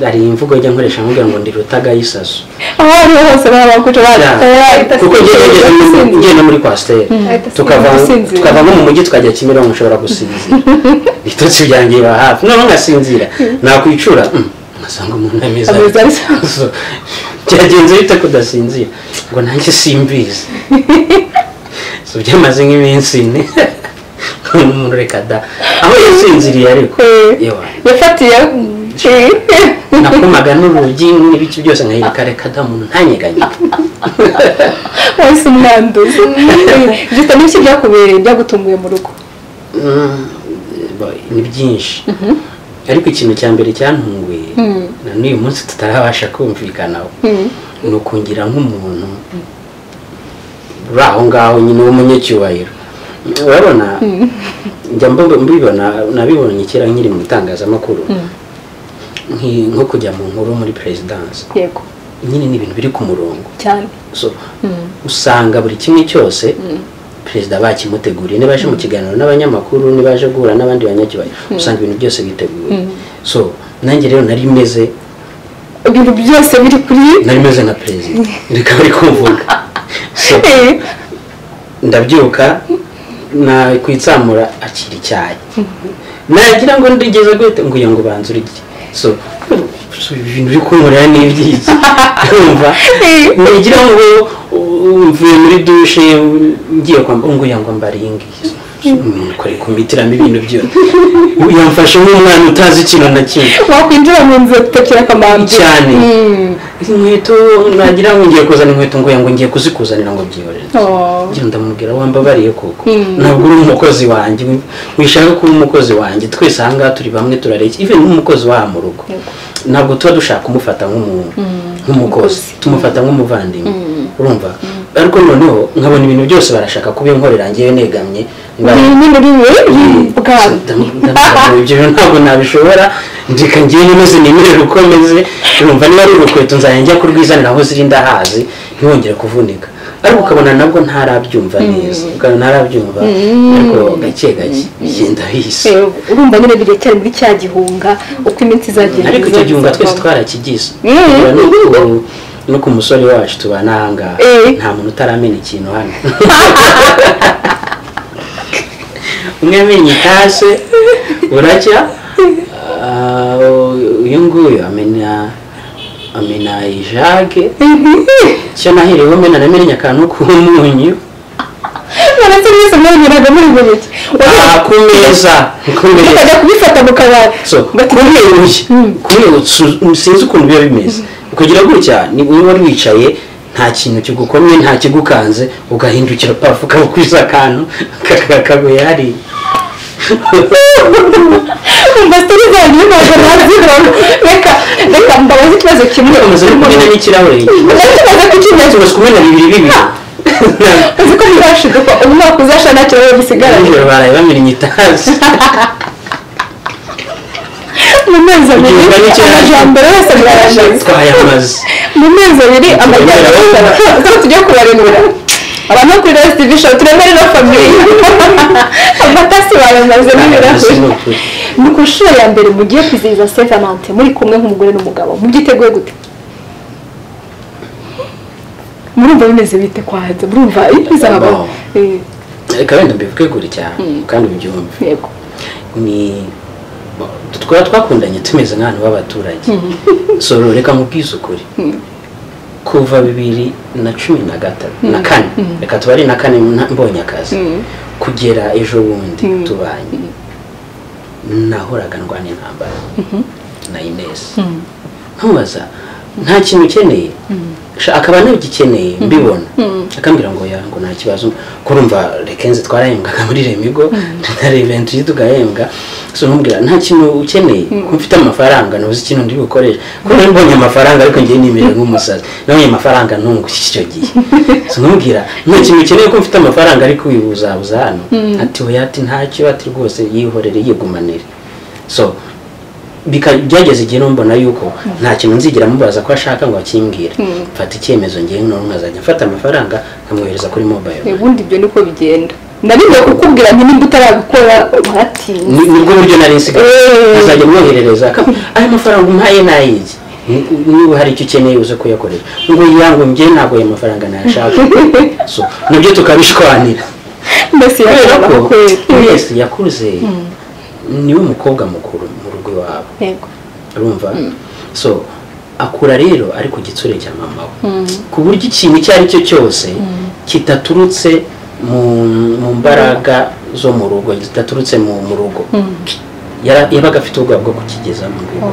hari imvugo njya nkoresha nkubwira ngo ndi rutagayisaso aho ariho hose baba bakuca ahita kuko njye asinzira, nageze mu- njye no muri kwasiteri ahita tukava Gusinzira. tukava nko mu mujyi tukajya kimironko ushobora gusinzira ibitotsi byanjye biba hafi noneho ngasinzira nakwicura mm, ngasanga umuntu ameze Ameze ari- ari- So, byagenze bite kudasinzira ngo nanjye simbizi so byamaze nk'iminsi ine none umuntu reka da aho yasinziriye ariko yewe yafatiye nakomaga n'urugi n'ibiki byose nkahirika reka da umuntu ntanyeganye wahise umwanduza gifite n'ibiki byakubereye byagutunguye mu rugo Mm, bo- ni byinshi ariko ikintu cya mbere cyantunguye na n'uyu munsi tutarabasha kumvikanaho ni ukungira nk'umuntu uri aho ngaho nyine w'umunyacyubahiro urabona njya mbu- mbibona nabibonye kera nkiri mu itangazamakuru Nki- nko kujya mu nkuru muri perezidansi yego nyine ni ibintu biri ku murongo cyane so usanga buri kimwe cyose perezida bakimuteguriye niba aje mu kiganiro n'abanyamakuru niba aje guhura n'abandi banyacyubahiro usanga ibintu byose biteguwe so nanjye rero nari meze ibintu byose biri kuri nari meze nka perezida reka bari kumvuga so Eh, ndabyuka na kwitsamura akira icyayi nagira ngo ndigeze gute ngo ngo banze urye so so ibintu biri kunkorera ni iby'iki urumva nagira ngo uh, mvuye muri dushe ngiye kwambara ngo ngo mbaringi kore kumitiramo ibintu byose yamfashe nk'umwana utazi ikintu na kimwe wakwinjira mu nzu ugatekera akamambye cyane Mm. inkweto nagira ngo ngiye kuzana inkweto ngo ngo ngiye kuzikuzanira ngo byihorere Oh. njye ndamubwira wambabariye koko ntabwo uri umukozi wanjye wishaka kuba umukozi wanjye twese ahangaha turi bamwe turareke even nk'umukozi waha mu rugo ntabwo tuba dushaka kumufata nk'umuntu nk'umukozi tumufata nk'umuvandimwe urumva ariko noneho nkabona ibintu byose barashaka kuba inkorera ngewe negamye mbaye- nyine uri bwana Ndamu- ndamu- ibyo bintu ntabwo nabishobora ndeka ngewe nimeze nemerera uko meze urumva niba ari urukweto nzajya njya kurwizanira aho ziri ndahazi ntiwongere kuvunika ariko ukabona nabwo ntarabyumva neza ukabona ntarabyumva ariko gake gake bigenda bihise Eh, urumva nyine biracyari muri cya gihunga uko iminsi izagenda ariko icyo gihunga twese twarakigize Urabona no ku- no ku musore wacu tubana ahangaha Eh. nta muntu utaramenya ikintu hano umwe amenye itase buracya ah, Ah, uyu nguyu amena amena ijage cyo naherewe mena namenye akantu k'umunyu baratse mwese mwanyuraga muri buri gihe Ah, ku meza ku meza bakajya kubifata mu kabari so kumweruye kumweruye sinzi ukuntu biba bimeze kugira gutya ni niba wari wicaye nta kintu kigukomye nta kigukanze ugahindukira pafu ukabukwiza akantu kakaguye hariya umva sitari zanjye ntabwo nazibona reka reka mbabaze ikibazo kimwe umaze no kumena n'ikirahure ndakibaza ku kibazo umaze kumena bibiri bibiri uzi ko bizashiduka umwaka uzasha nta kibazo gisigaranye nijoro baraye bamennye itazi mu mezi abiri Igihe cyane. amajambo yose birayashize twayamaze mu mezi abiri amajyambere yose arashize tujye kubarenura abantu bo kuri resitivi shopu turemere na famiye amatasi bayamaze n'ibirahuri Ni ukuri. ni ku nshuro ya mbere mugiye kwizihiza saint valente muri kumwe nk'umugore n'umugabo mubyiteguye gute murumva bimeze bite kwahanze murumva bizabaho Eh, reka wenda mbivuge gure cyane kandi ubyumve yego ni twaba twakundanye tumeze nk'abantu b'abaturage so reka mubwize ukuri kuva bibiri na cumi na gatatu na kane reka tuba ari na kane nta- mbonye akazi kugera ejo bundi tubanye nahoraga ndwana intambara na inesi ntubaza nta kintu ukeneye Sha- akaba anagikeneye mbibona akambwira ngo ya ngo nta kibazo kurumva rekenze twarahembwaga muri remigo na reventi tugahembwa so ntumubwira nta kintu ukeneye ko mfite amafaranga ntuzi ikintu ndi bukoresha kuko nari mbonye amafaranga ariko ngiye nimerera nk'umusazi nabonye amafaranga ntungushye icyo gihe so ntumubwira nta kintu ukeneye ko mfite amafaranga ariko uyibuzabuza hano ati oya ati ntacyo ati rwose yihorere yigumanire so bika- byageze igihe numbona yuko nta kintu nzigera mubaza ko ashaka ngo akimbwire mfata icyemezo ngewe none nkazajya mfata amafaranga nkamwohereza kuri mobile money. ubundi ibyo niko bigenda nabigiye kukubwira nti nimba utarabikora Ni- uratinze nibwo buryo nari nsigaye Eh. azajya amwoherereza akam- ayo mafaranga umpaye nayiki niba hari icyo ukeneye uze kuyakoresha ngo yangu njye ntabwo ayo mafaranga nayashaka so nabyo tukabishwanira mbese kubera yakoraho ko kwera wese yakuze niwe mukobwa mukuru mu rugo iwabo yego urumva so akura rero ari ku gitsure cya mama we ku buryo ikintu icyo ari cyo cyose kitaturutse mu mu mbaraga zo mu rugo kitaturutse mu mu rugo Yara- yabaga afite ubwoba bwo kukigeza mu rugo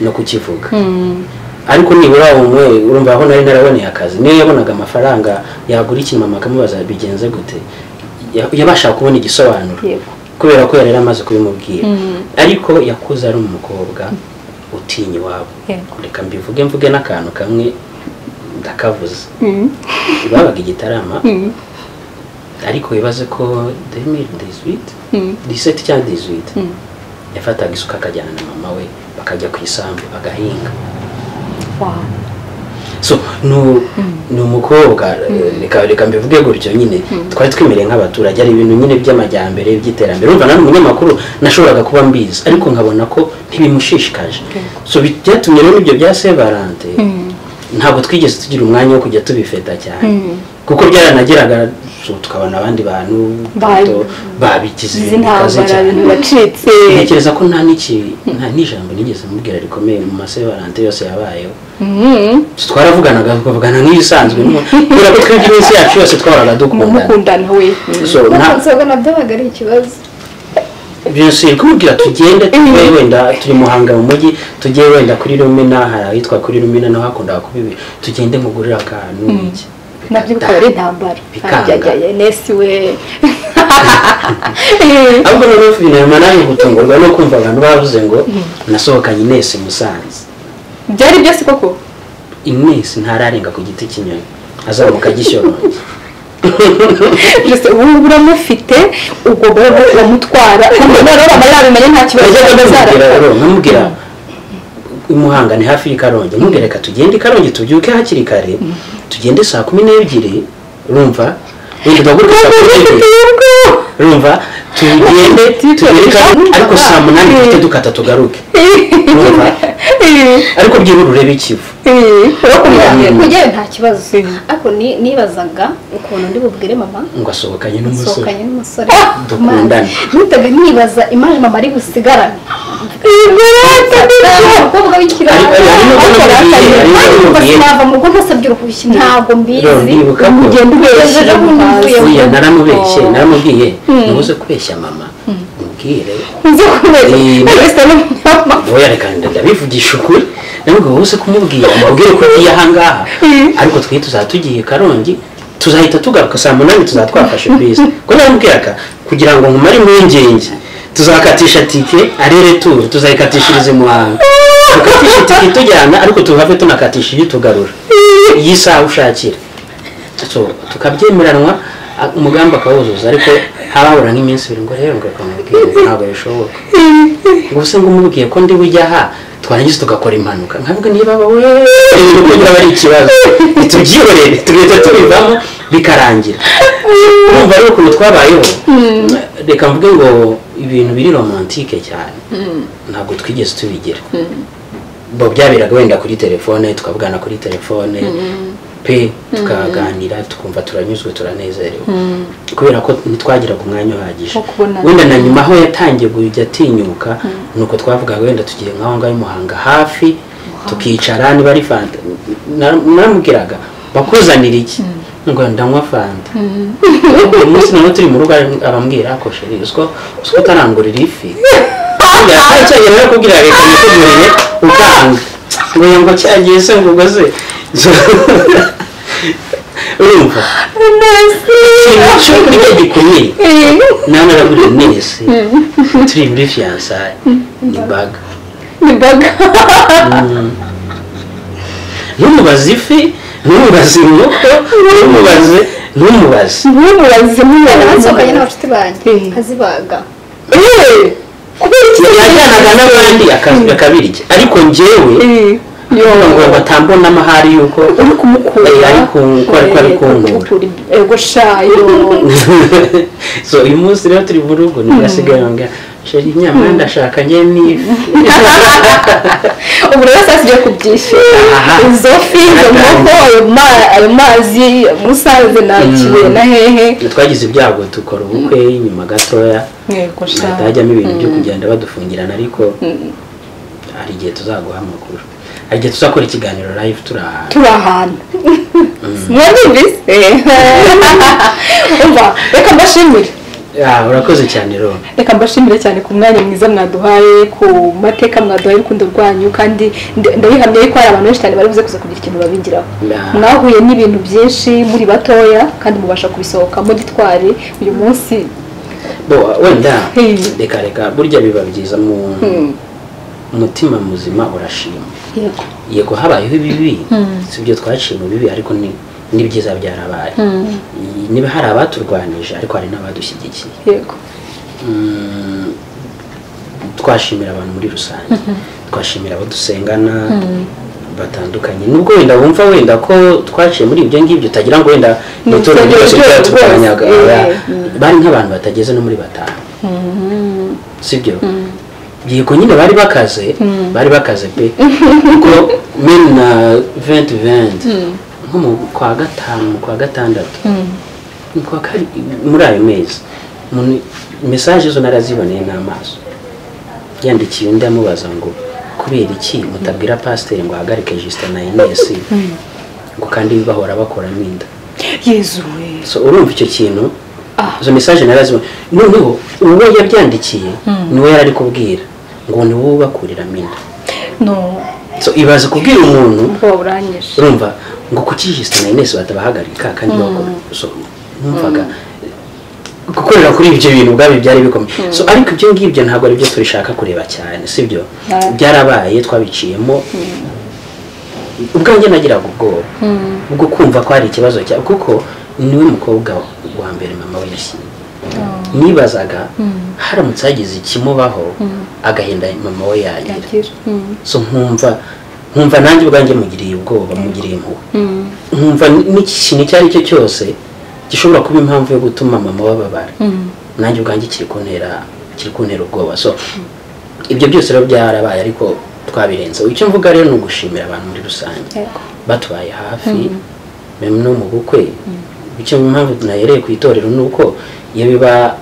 no kukivuga ariko nibura umwe urumva aho nari naraboneye akazi niyo yabonaga amafaranga yagura ikintu mama akamubaza bigenze gute ya- yabashaga kubona igisobanuro Yego. kubera ko yari yaramaze kubimubwira ariko yakuze ari umukobwa utinya iwabo Yego. reka mbivuge mvuge n'akantu kamwe ndakavuze babaga igitarama ariko wibaze ko demiri dizwiti diseti cyangwa dizwiti yafataga isuka akajyana na mama we bakajya ku isambu agahinga Wow. so nu ni umukobwa reka reka mbivuge gutyo nyine twari twemereye nk'abaturage ari ibintu nyine by'amajyambere by'iterambere urumva nari umunyamakuru nashoboraga kuba mbizi ariko nkabona ko ntibimushishikaje so bi- byatumye rero ibyo bya sevarante ntabwo twigeze tugira umwanya wo kujya tubifeta cyane kuko byaranageraga so tukabona abandi bantu Ba- to- babigize izi ibintu bikaze ntambara cyane ibintu bacitse ntekereza ko nta n'iki nta n'ijambo nigeze mubwira rikomeye mu masevarante yose yabayeho Mhm. twaravuganaga tukavugana nk'ibisanzwe no- kubera ko twebwe iminsi yacu yose twahoraga dukundana mukundana we so nta ntabwo byabaga ari ikibazo byose kumubwira tugende tujye wenda turi muhanga mu mujyi tujye wenda kuri rumena hari ahitwa kuri rumena naho hakundaga kuba ibi tugende mugurire akantu iki nabyo bikaba ari intambara Bikanga. ajyajaye nesi we ahubwo noneho binarema naje gutungurwa no kumva abantu bavuze ngo nasohokanye inesi musanze byari byose koko inesi ntararenga ku giti cy'inyoni azamuka agishyoronge byose ubu ngubu uramufite ubwo bwabo uramutwara ubwo noneho aba yabimenye nta kibazo Yajyaga ndamubwira azara rero nkamubwira i Muhanga ni hafi y'ikarongi nkamubwira reka tugende ikarongi tubyuke hakiri kare tugende saa kumi n'ebyiri urumva wenda duhaguruke saa kumi n'ebyiri urumva tugende tugere ikarongi ariko saa munani duhite dukata tugaruke urumva ariko byibura urebe ikivu kujyayo nta kibazo ariko ni- nibazaga ukuntu ndi bubwire mama ngo asohokanye n'umusore nsohokanye n'umusore Dukundane. Imana, nihitaga nibaza imana mama ari busigarane umukobwa w'ikirara Ariko hari n'ubwo namubwiye, hari n'ubwo namubwiye. nava mu bwonko asabye uruhushyi ntabwo mbizi Rero ndibuka ko- Ugenda ubeshya Ejo bundi mvuye mu buriya rugo. naramubeshye naramubwiye ntuze kubeshya mama mubwire nzi kubera Iyi- wese ni mama wowe reka ndabivugisha ukuri ntabwo wose kumubwira umubwire ko ugiye ahangaha ariko twe tuzaba tugiye karongi tuzahita tugaruka saa munani tuzaba twafashe bisi ko namubwiraga kugira ngo nkumare impungenge tuzakatisha tike arere turu tuzayikatishiriza i muhanga tukatisha itike itujyana ariko tuhave tunakatisha iyo tugarura iyi saha ushakira So, tukabyemeranwa a- umugambi akawuzuza ariko hababura nk'iminsi ibiri ngo rero ngo reka mubwire ntabwo bishoboka gusa ngo umubwiye ko ndi bujya aha twarangiza tugakora impanuka nkavuga niba wowe kugira aba ari ikibazo tubyihorere tugahita tubivamo bikarangira urumva rero ukuntu twabayeho reka mvuge ngo ibintu biri romantike cyane ntabwo twigeze tubigira bo byaberaga wenda kuri telefone tukavugana kuri telefone pe tukaganira tukumva turanyuzwe turanezerewe kubera ko ntitwagiraga umwanya uhagije Wo kubonana. wenda na nyuma aho yatangiye kujya atinyuka ni uko twavugaga wenda tugiye nk'aho ngaho i muhanga hafi tukicara niba ari fanta Nara- naramubwiraga bakuzanira iki ngo ndanywa fanta uyu munsi nawe turi mu rugo ari- arambwira akosheri uziko uziko utarangurira ifi aracyagera rero kubwira leta yiteguriye utanga ngo yumva cyagiye se ngo ubwo se urumva ikintu cy'ukuri gikomeye nawe naraburiye mwese turi muri fiyansaye ni baga ni baga ntumubaze ifi ntumubaze inkoko ntumubaze ntumubaze ntimubaze nsohokanye ntimubaze n'abacuti banjye Eh. nkazibaga Eh, kubera iki yajyanaga n'abandi aka- akabirya ariko njyewe Eh, yo ngo batambona amahari y'uko uri kumukura Eh, ari ku- ko ari- ko ari Eh, kunkura. kumukura. ego sha yo so uyu munsi rero turi mu rugo nibwo asigaye yongera sheri inyama ndashakanye n'ifi ubu rero saa zigiye kubyishyura Aha. izo fi izo nkoko ayo ma- ayo mazi musanze nakiwe na hehe twagize ibyago dukora ubukwe nyuma gatoya ntego hahita hajyamo ibintu byo kugenda badufungirana ariko hari igihe tuzaguha amakuru hari igihe tuzakora ikiganiro live turi ahantu turi ahantu mwabyumvise umva reka mbashimire Ah, urakoze cyane rero reka mbashimire cyane ku mwanya mwiza mwaduhaye ku mateka mwaduhaye urukundo rwanyu kandi nda- ndabihamya yuko hari abantu benshi cyane bari buze kuza kugira ikintu babigiraho Yeah. mwahuye n'ibintu byinshi muri batoya kandi mubasha kubisohokamo gitwari uyu munsi bo wenda Hey. reka reka burya biba byiza mu umutima muzima urashima yego yego habayeho ibibi si ibyo twaciye mu bibi ariko ni n'ibyiza byarabaye Iyi- niba hari abaturwanije ariko hari n'abadushyigikiye yego Mm, twashimira abantu muri rusange twashimira abo dusengana batandukanye nubwo wenda wumva wenda ko twaciye muri ibyo ngibyo utagira ngo wenda ni ituro Ni ryose itorero ryose, ryatuganyaga eh, oya. mm. bari nk'abantu batageze no muri batanu sibyo yego nyine bari bakaze bari bakaze pe kuko meni na venti venti nko mu kwa gatanu mu kwa gatandatu mu kwa kari- muri ayo mezi umuntu mesaje zo naraziboneye n'amaso yandikiye undi amubaza ngo kubera iki mutabwira pasiteri ngo ahagarike jisita na inesi ngo kandi bahora bakoramo inda yezuwe so urumva icyo kintu Ah. izo mesaje narazibona noneho uwo yabyandikiye niwe yari ari kubwira ngo ni wowe ubakurira minda no so ibaze kubwira umuntu ubwoba buranyishe urumva ngo kuki jisita na inesi batabahagarika kandi bakora so numvaga gukorera kuri ibyo bintu ubwabyo byari bikomeye so ariko ibyo ngibyo ntabwo ari byo tubishaka kureba cyane sibyo Ah. byarabaye twabiciyemo ubwanjye nagiraga ubwoba bwo kumva ko hari ikibazo cya kuko niwe mukobwa wa mbere mama we yashyingiye nibazaga haramutse hagize ikimubaho agahinda mama we yagira yagira so nkumva nkumva nanjye ubwanjye mugiriye ubwoba mugiriye impuhwe nkumva n'ikintu icyo ari cyo cyose gishobora kuba impamvu yo gutuma mama bababara nanjye ubwanjye kiri kuntera kiri kuntera ubwoba so ibyo byose rero byarabaye ariko twabirenzeho icyo mvuga rero ni ugushimira abantu muri rusange batubaye hafi memu no mu bukwe icyo mpamvu nahereye ku itorero ni uko iyo biba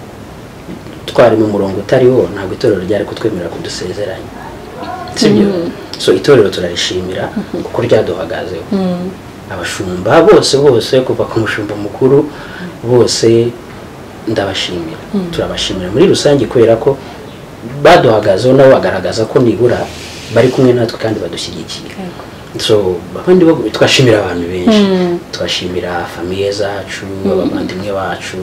twari mu murongo utariwo ntabwo itorero ryari kutwemerera kudusezeranya sibyo so itorero turarishimira kuko ryaduhagazeho abashumba bose bose kuva ku mushumba mukuru bose ndabashimira turabashimira muri rusange kubera ko baduhagazeho nabo bagaragaza ko nibura bari kumwe natwe kandi badushyigikiye so abandi twashimira abantu benshi twashimira famiye zacu abavandimwe bacu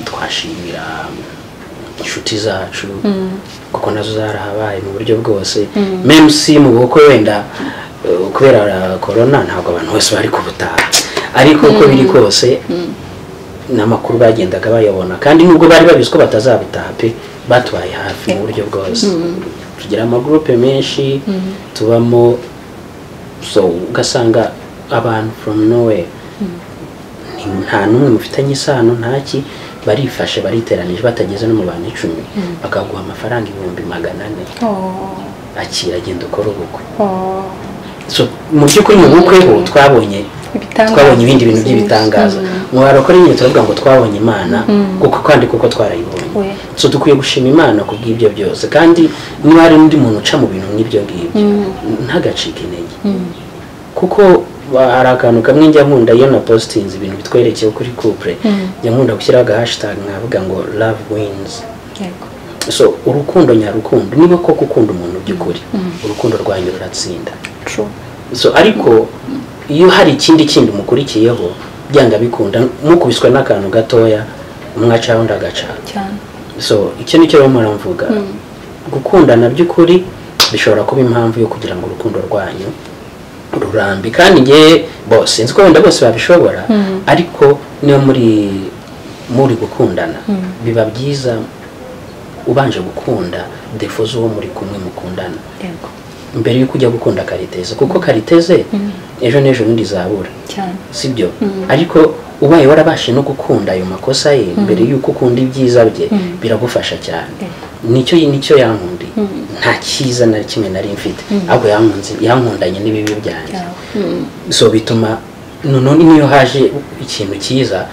twashimira inshuti zacu kuko nazo zarahabaye mu buryo bwose memusi mu bukwe wenda kubera korona ntabwo abantu bose bari kubutaha ariko uko biri kose n'amakuru bagendaga bayabona kandi nubwo bari babizi ko batazabutaha pe batubaye hafi mu buryo bwose tugira amagurupe menshi tubamo so ugasanga abantu foromu nowe nta n'umwe mufitanye isano ntaki barifashe bariteranije batageze no mu bantu icumi bakaguha amafaranga ibihumbi magana ane akira agenda ukora ubukwe mu by'ukuri mu bukwe ho twabonye twabonye ibindi bintu by'ibitangaza umubare ukora nyine turavuga ngo twabonye imana kuko kandi kuko twarayibonye so dukwiye gushima imana ku bw'ibyo byose kandi niba hari n'undi muntu uca mu bintu nk'ibyo ngibyo ntagacike intege kuko hari akantu kamwe njya nkunda iyo na positinzi ibintu bitwerekeye kuri kupure njya nkunda gushyiraho agahashitage nkavuga ngo love wins so urukundo nyarukundo niba koko ukunda umuntu by'ukuri urukundo rwanyu ruratsinda so ariko iyo hari ikindi kindi umukurikiyeho byanga bikunda mukubiswe n'akantu gatoya umwacaho undi agacaho so icyo ni cyo barimo baramvuga gukundana by'ukuri bishobora kuba impamvu yo kugira ngo urukundo rwanyu rurambi kandi ngewe bose nzi ko wenda bose babishobora ariko niyo muri muri gukundana biba byiza ubanje gukunda defo z'uwo muri kumwe mukundana mbere yuko ujya gukunda kariteze kuko kariteze ejo n'ejo n'undi zabura sibyo ariko ubaye warabashe no gukunda ayo makosa ye mbere yuko ukunda ibyiza bye biragufasha cyane nicyo nicyo yankundi nta cyiza na kimwe nari mfite ahubwo yankundanye n'ibibi byanjye so bituma none niyo haje ikintu cyiza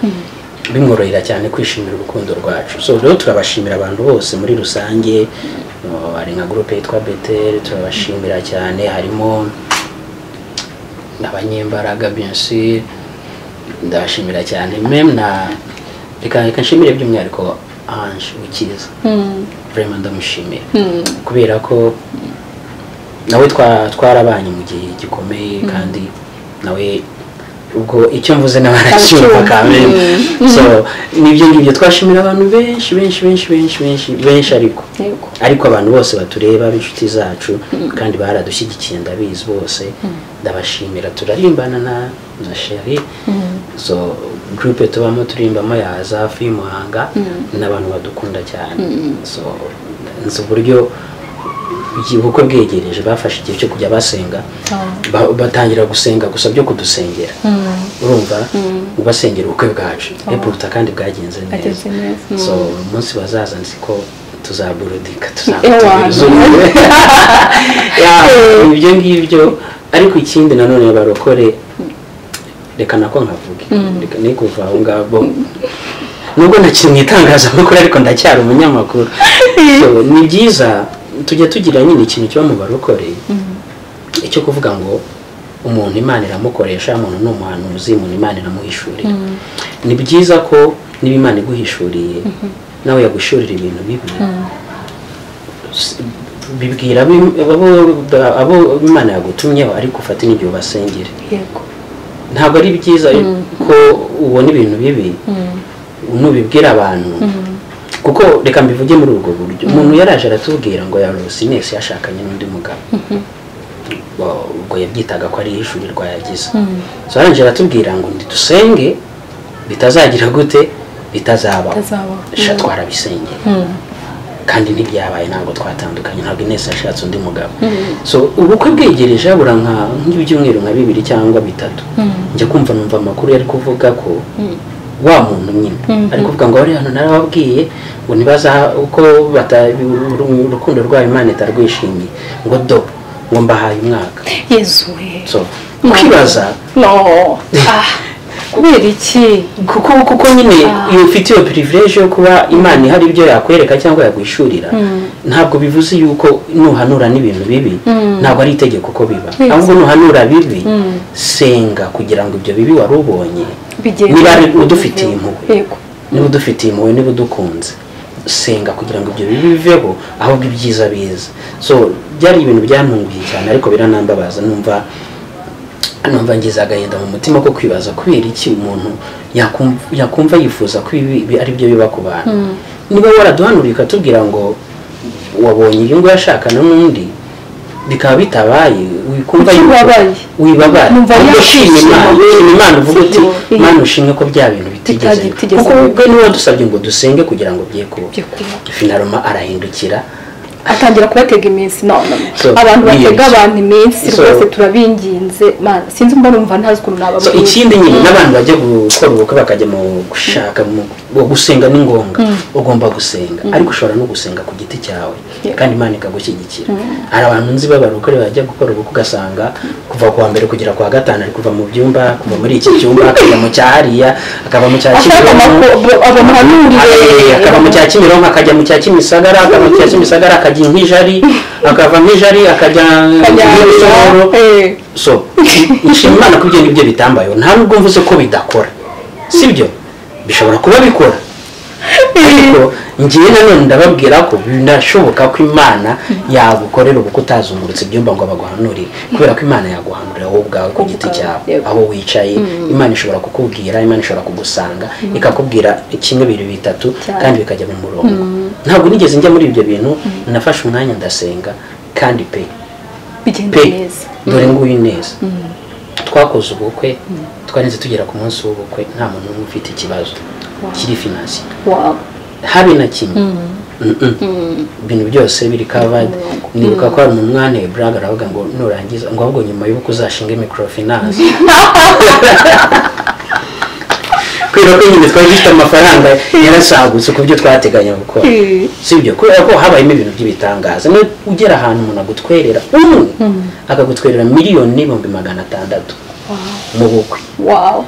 bimworohera cyane kwishimira urukundo rwacu so rero turabashimira abantu bose muri rusange hari nka gurupe yitwa beteri turabashimira cyane harimo abanyembaraga benshi ndabashimira cyane memu na reka reka nshimire by'umwihariko anje ukiza vraiment ndamushimira kubera ko nawe twarabanye mu gihe gikomeye kandi nawe ubwo icyo mvuze nawe aracyumva kamere so nibyo ngibyo twashimira abantu benshi benshi benshi benshi benshi benshi ariko ariko abantu bose batureba b'inshuti zacu kandi baradushyigikiye ndabizi bose ndabashimira turarimbana na na sheri so gurupe tubamo turimbamo yaza hafi y'umuhanga n'abantu badukunda cyane so nzi uburyo ubukwe bwegereje bafashe igihe cyo kujya basenga batangira gusenga gusa byo kudusengera urumva ubasengera ubukwe bwacu eburuta kandi bwagenze neza so umunsi bazaza nzi ko tuzaburudika ibyo ngibyo ariko ikindi nanone barokore reka nako nkavuge reka ni kuva aho ngabo nubwo ntakiri mu itangazamakuru ariko ndacyari umunyamakuru ni byiza tujya tugira nyine ikintu kiba mu barokore icyo kuvuga ngo umuntu imana iramukoresha umuntu ni umuhanuzi umuntu imana iramuhishurira ni byiza ko niba imana iguhishuriye nawe yagushurira ibintu bibi bibwira abo imana yagutumyeho ariko ufate n'igihe ubasengere ntabwo ari byiza ko ubona ibintu bibi nubibwira abantu kuko reka mbivuge muri ubwo buryo umuntu yaraje aratubwira ngo yarose inesi yashakanye n'undi mugabo ubwo yabyitaga ko ari ishurirwa yagize so arangije aratubwira ngo ntidusenge bitazagira gute bitazabaho sha twarabisengera kandi ntibyabaye ntabwo twatandukanye ntabwo inesi yashatse undi mugabo so ubukwe bwegereje habura nk'ibyumweru nka bibiri cyangwa bitatu njya kumva numva amakuru yari kuvuga ko wa muntu nyine ariko kuvuga ngo bari hano narababwiye ngo ntibaza uko bata- urukundo rwayo imana itarwishimiye ngo do ngo mbahaye umwaka yezuwe so ukibaza no ah kubera iki kuko kuko nyine iyo ufite iyo privilege yo kuba imana ihari ibyo yakwereka cyangwa yagwishurira ntabwo bivuze yuko nuhanura n'ibintu bibi ntabwo ari itegeko ko biba ahubwo nuhanura bibi senga kugira ngo ibyo bibi wari ubonye Bigende. niba ari udufitiye impuhwe yego niba udufitiye impuhwe niba udukunze senga kugira ngo ibyo bibi biveho ahubwo ibyiza biza so byari ibintu byantunguye cyane ariko biranambabaza numva numva ngize agahinda mu mutima ko kwibaza kubera iki umuntu yakum- yakumva yifuza ko ibi bi- ari byo biba ku bantu niba waraduhanuriye ukatubwira ngo wabonye iyi ngo yashakana n'undi bikaba bitabaye wikumva yuko- Ukibabaye. wibabara Numva ubwo ushima Imana yakishimiye. ushima Imana uvuga uti Iyo. Mana ushimwe ko bya bintu bitigeze bitigeze kuko biba." ubwe niwe wadusabye ngo dusenge kugira ngo bye kuba Bye kuba. finaroma arahindukira atangira kubatega iminsi none So, abantu batega biyeshya. abantu iminsi So- rwose turabinginze mana sinzi mba numva ntazi ukuntu so nababwira ikindi nyine n'abantu bajya gukora ubukwe bakajya mu gushaka mu mu gusenga ni ngombwa ugomba gusenga ariko ushobora no gusenga ku giti cyawe kandi imana ikagushyigikira hari abantu nzi b'abarokore bajya gukora ubukwe ugasanga kuva ku wa mbere kugera ku wa gatanu ari kuva mu byumba kuva muri iki cyumba akajya mu cya hariya akava mu cya Ashaka kimironko amako- abo muhanuriye. Eh, akava mu cya kimironko akajya mu cya kimisagara akava mu cya kimisagara akajya nk'ijari akava nk'ijari akajya Akajya nk'ibisoro Eh. so nshima imana ko ibyo ngibyo bitambayeho nta nubwo mvuze ko bidakora sibyo bishobora kuba bikora ariko ngewe nanone ndababwira ko binashoboka ko imana yagukorera ubukwe utazungurutse ibyumba ngo baguhanurire kubera ko imana yaguhanurira wowe ubwawe ku giti ubwawe, cyawe yego. aho wicaye imana ishobora kukubwira imana ishobora kugusanga ikakubwira kimwe bibiri bitatu Cyane. kandi bikajya mu murongo ntabwo nigeze njya muri ibyo bintu nafashe umwanya ndasenga kandi pe bigenda pe neza dore nguyu neza twakoze ubukwe twarenze tugera ku munsi w'ubukwe nta muntu n'umwe ufite ikibazo kiri finansiye wawe habe na kimwe Mm-mm. ibintu byose biri kavadi nibuka ko hari umuntu mwanteye buraga aravuga ngo nurangiza ngo ahubwo nyuma y'ubukwe uzashinge mikorofinanse kubera ko nyine twari dufite amafaranga yarasagutse ku byo twateganya gukora Mm. si ibyo kubera ko habayemo ibintu by'ibitangaza niyo ugera ahantu umuntu agutwerera umwe akagutwerera miliyoni n'ibihumbi magana atandatu mu bukwe wawe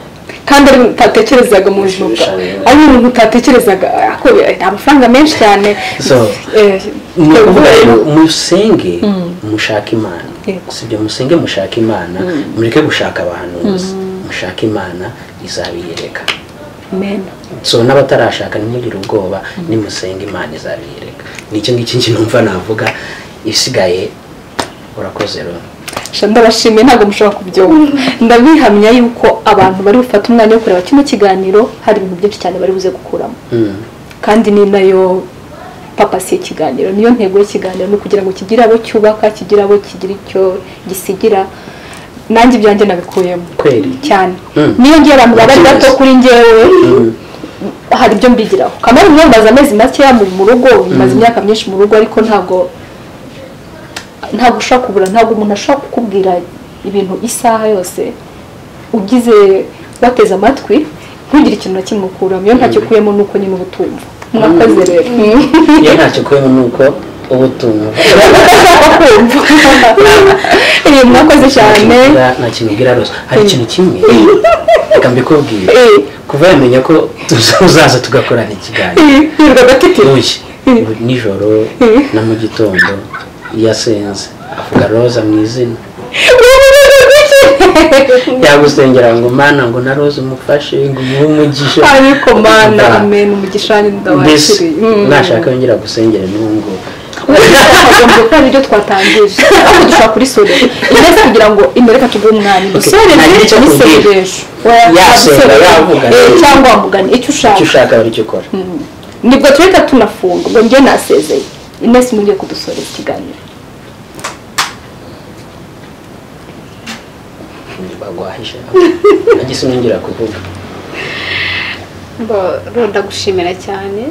kandi ari ibintu utatekerezaga mu buzima bwawe ari ibintu utatekerezaga ako ni amafaranga menshi cyane So, Eh, ni ukuvuga eh, rero musenge mushake imana Yego. si ibyo musenge mushake imana mureke gushaka abahanuzi mushake imana izabiyereka amen so n'abatarashaka ntimugire ubwoba nimusenga imana izabiyereka nicyo ngicyo njye numva navuga isigaye urakoze rero Sha ndabashimiye ntabwo mushobora kubyumva ndabihamya yuko abantu bari bufate umwanya wo kureba kino kiganiro hari ibintu byinshi cyane bari buze gukuramo Mm. kandi ni nayo papasi y'ikiganiro niyo ntego y'ikiganiro ni ukugira ngo kigire abo cyubaka kigire abo kigira icyo gisigira nanjye ibyanjye nabikuyemo kweli cyane Mm. niyo ngiye abantu baba ari bato Yes. kuri njyewe hari ibyo mbigiraho kamari niyo maze amezi makeya mu mu rugo maze imyaka myinshi mu rugo ariko ntabwo ntabwo ushobora kubura ntabwo umuntu ashobora kukubwira ibintu isaha yose ugize wateze amatwi ntugire ikintu na kimwe ukuramo iyo ntacyo ukuyemo ni uko nyine uba utumva mwakoze rero iyo ntacyo kubona ni uko uba utumva Eh, mwakoze cyane nta kintu ubwira rwose hari ikintu kimwe reka mbikubwire Eh. kuva yamenya ko tuzaza tugakorana ikiganiro hirwa Uyu, ubu nijoro na mu gitondo iyo asenze avuga roza mu izina gatete yagusengera ngo mana ngo na roza umufashe ngo umuhe umugisha ariko mana Nda- amen umugisha wanjye mbese ndawakiriye Mm. nashaka yongera gusengera n'ubu ngubu twagombye gukora ibyo twatangije ahubwo dushobora kuri solera ineza kugira ngo imureka tuguhe umwanya dusore nta rero nicyo ni kubwira. sereresho Oya, Yasenga, ntabwo isorera. yavuga. Eh, cyangwa wamugana icyo icyo ushaka ushaka bari cyo ukora nibwo tureka tunafunga ubwo njye nasezeye ineza imugiye kudusorera ikiganiro bagwahishe nagise nongera kuvuga ndagushimira cyane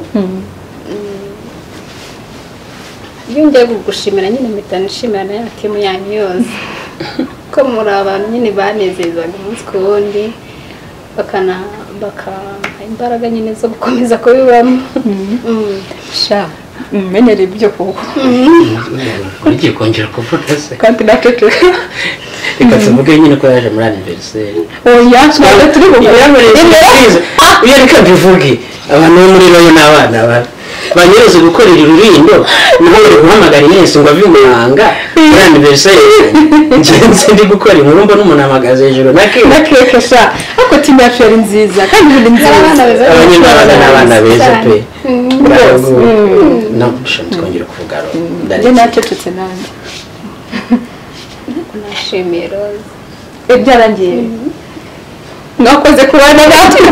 iyo ngiye kugushimira nyine mpita nishimira nayo timu yanyu yose ko muri abantu nyine banezezaga umunsi ku wundi bakana bakaha imbaraga nyine zo gukomeza kubibamo Mm. sha umenyereye ibyo kuko ugiye kongera kuvuga se kandi na keke reka tuvuge nyine ko yaje muri aniveriseri oya ntabwo turi buguhe iyo reka mbivuge abantu bo muri royo ni abana babi banyereza gukorera urubindo niho bari guhamagara inesi ngo ave i muhanga muri aniveriseri ngenzi ndi gukora inkuru mbona umuntu ahagaze hejuru na na keke keke sha ariko timu yacu yari nziza kandi ni Abana beza. nziza abanyarwanda ni abana beza pe rwose. Mm. ntabwo twongera kuvuga royo njye ndaretse nacecetse nanjye nashimiye roza Eh, byarangiye mwakoze kubana natwe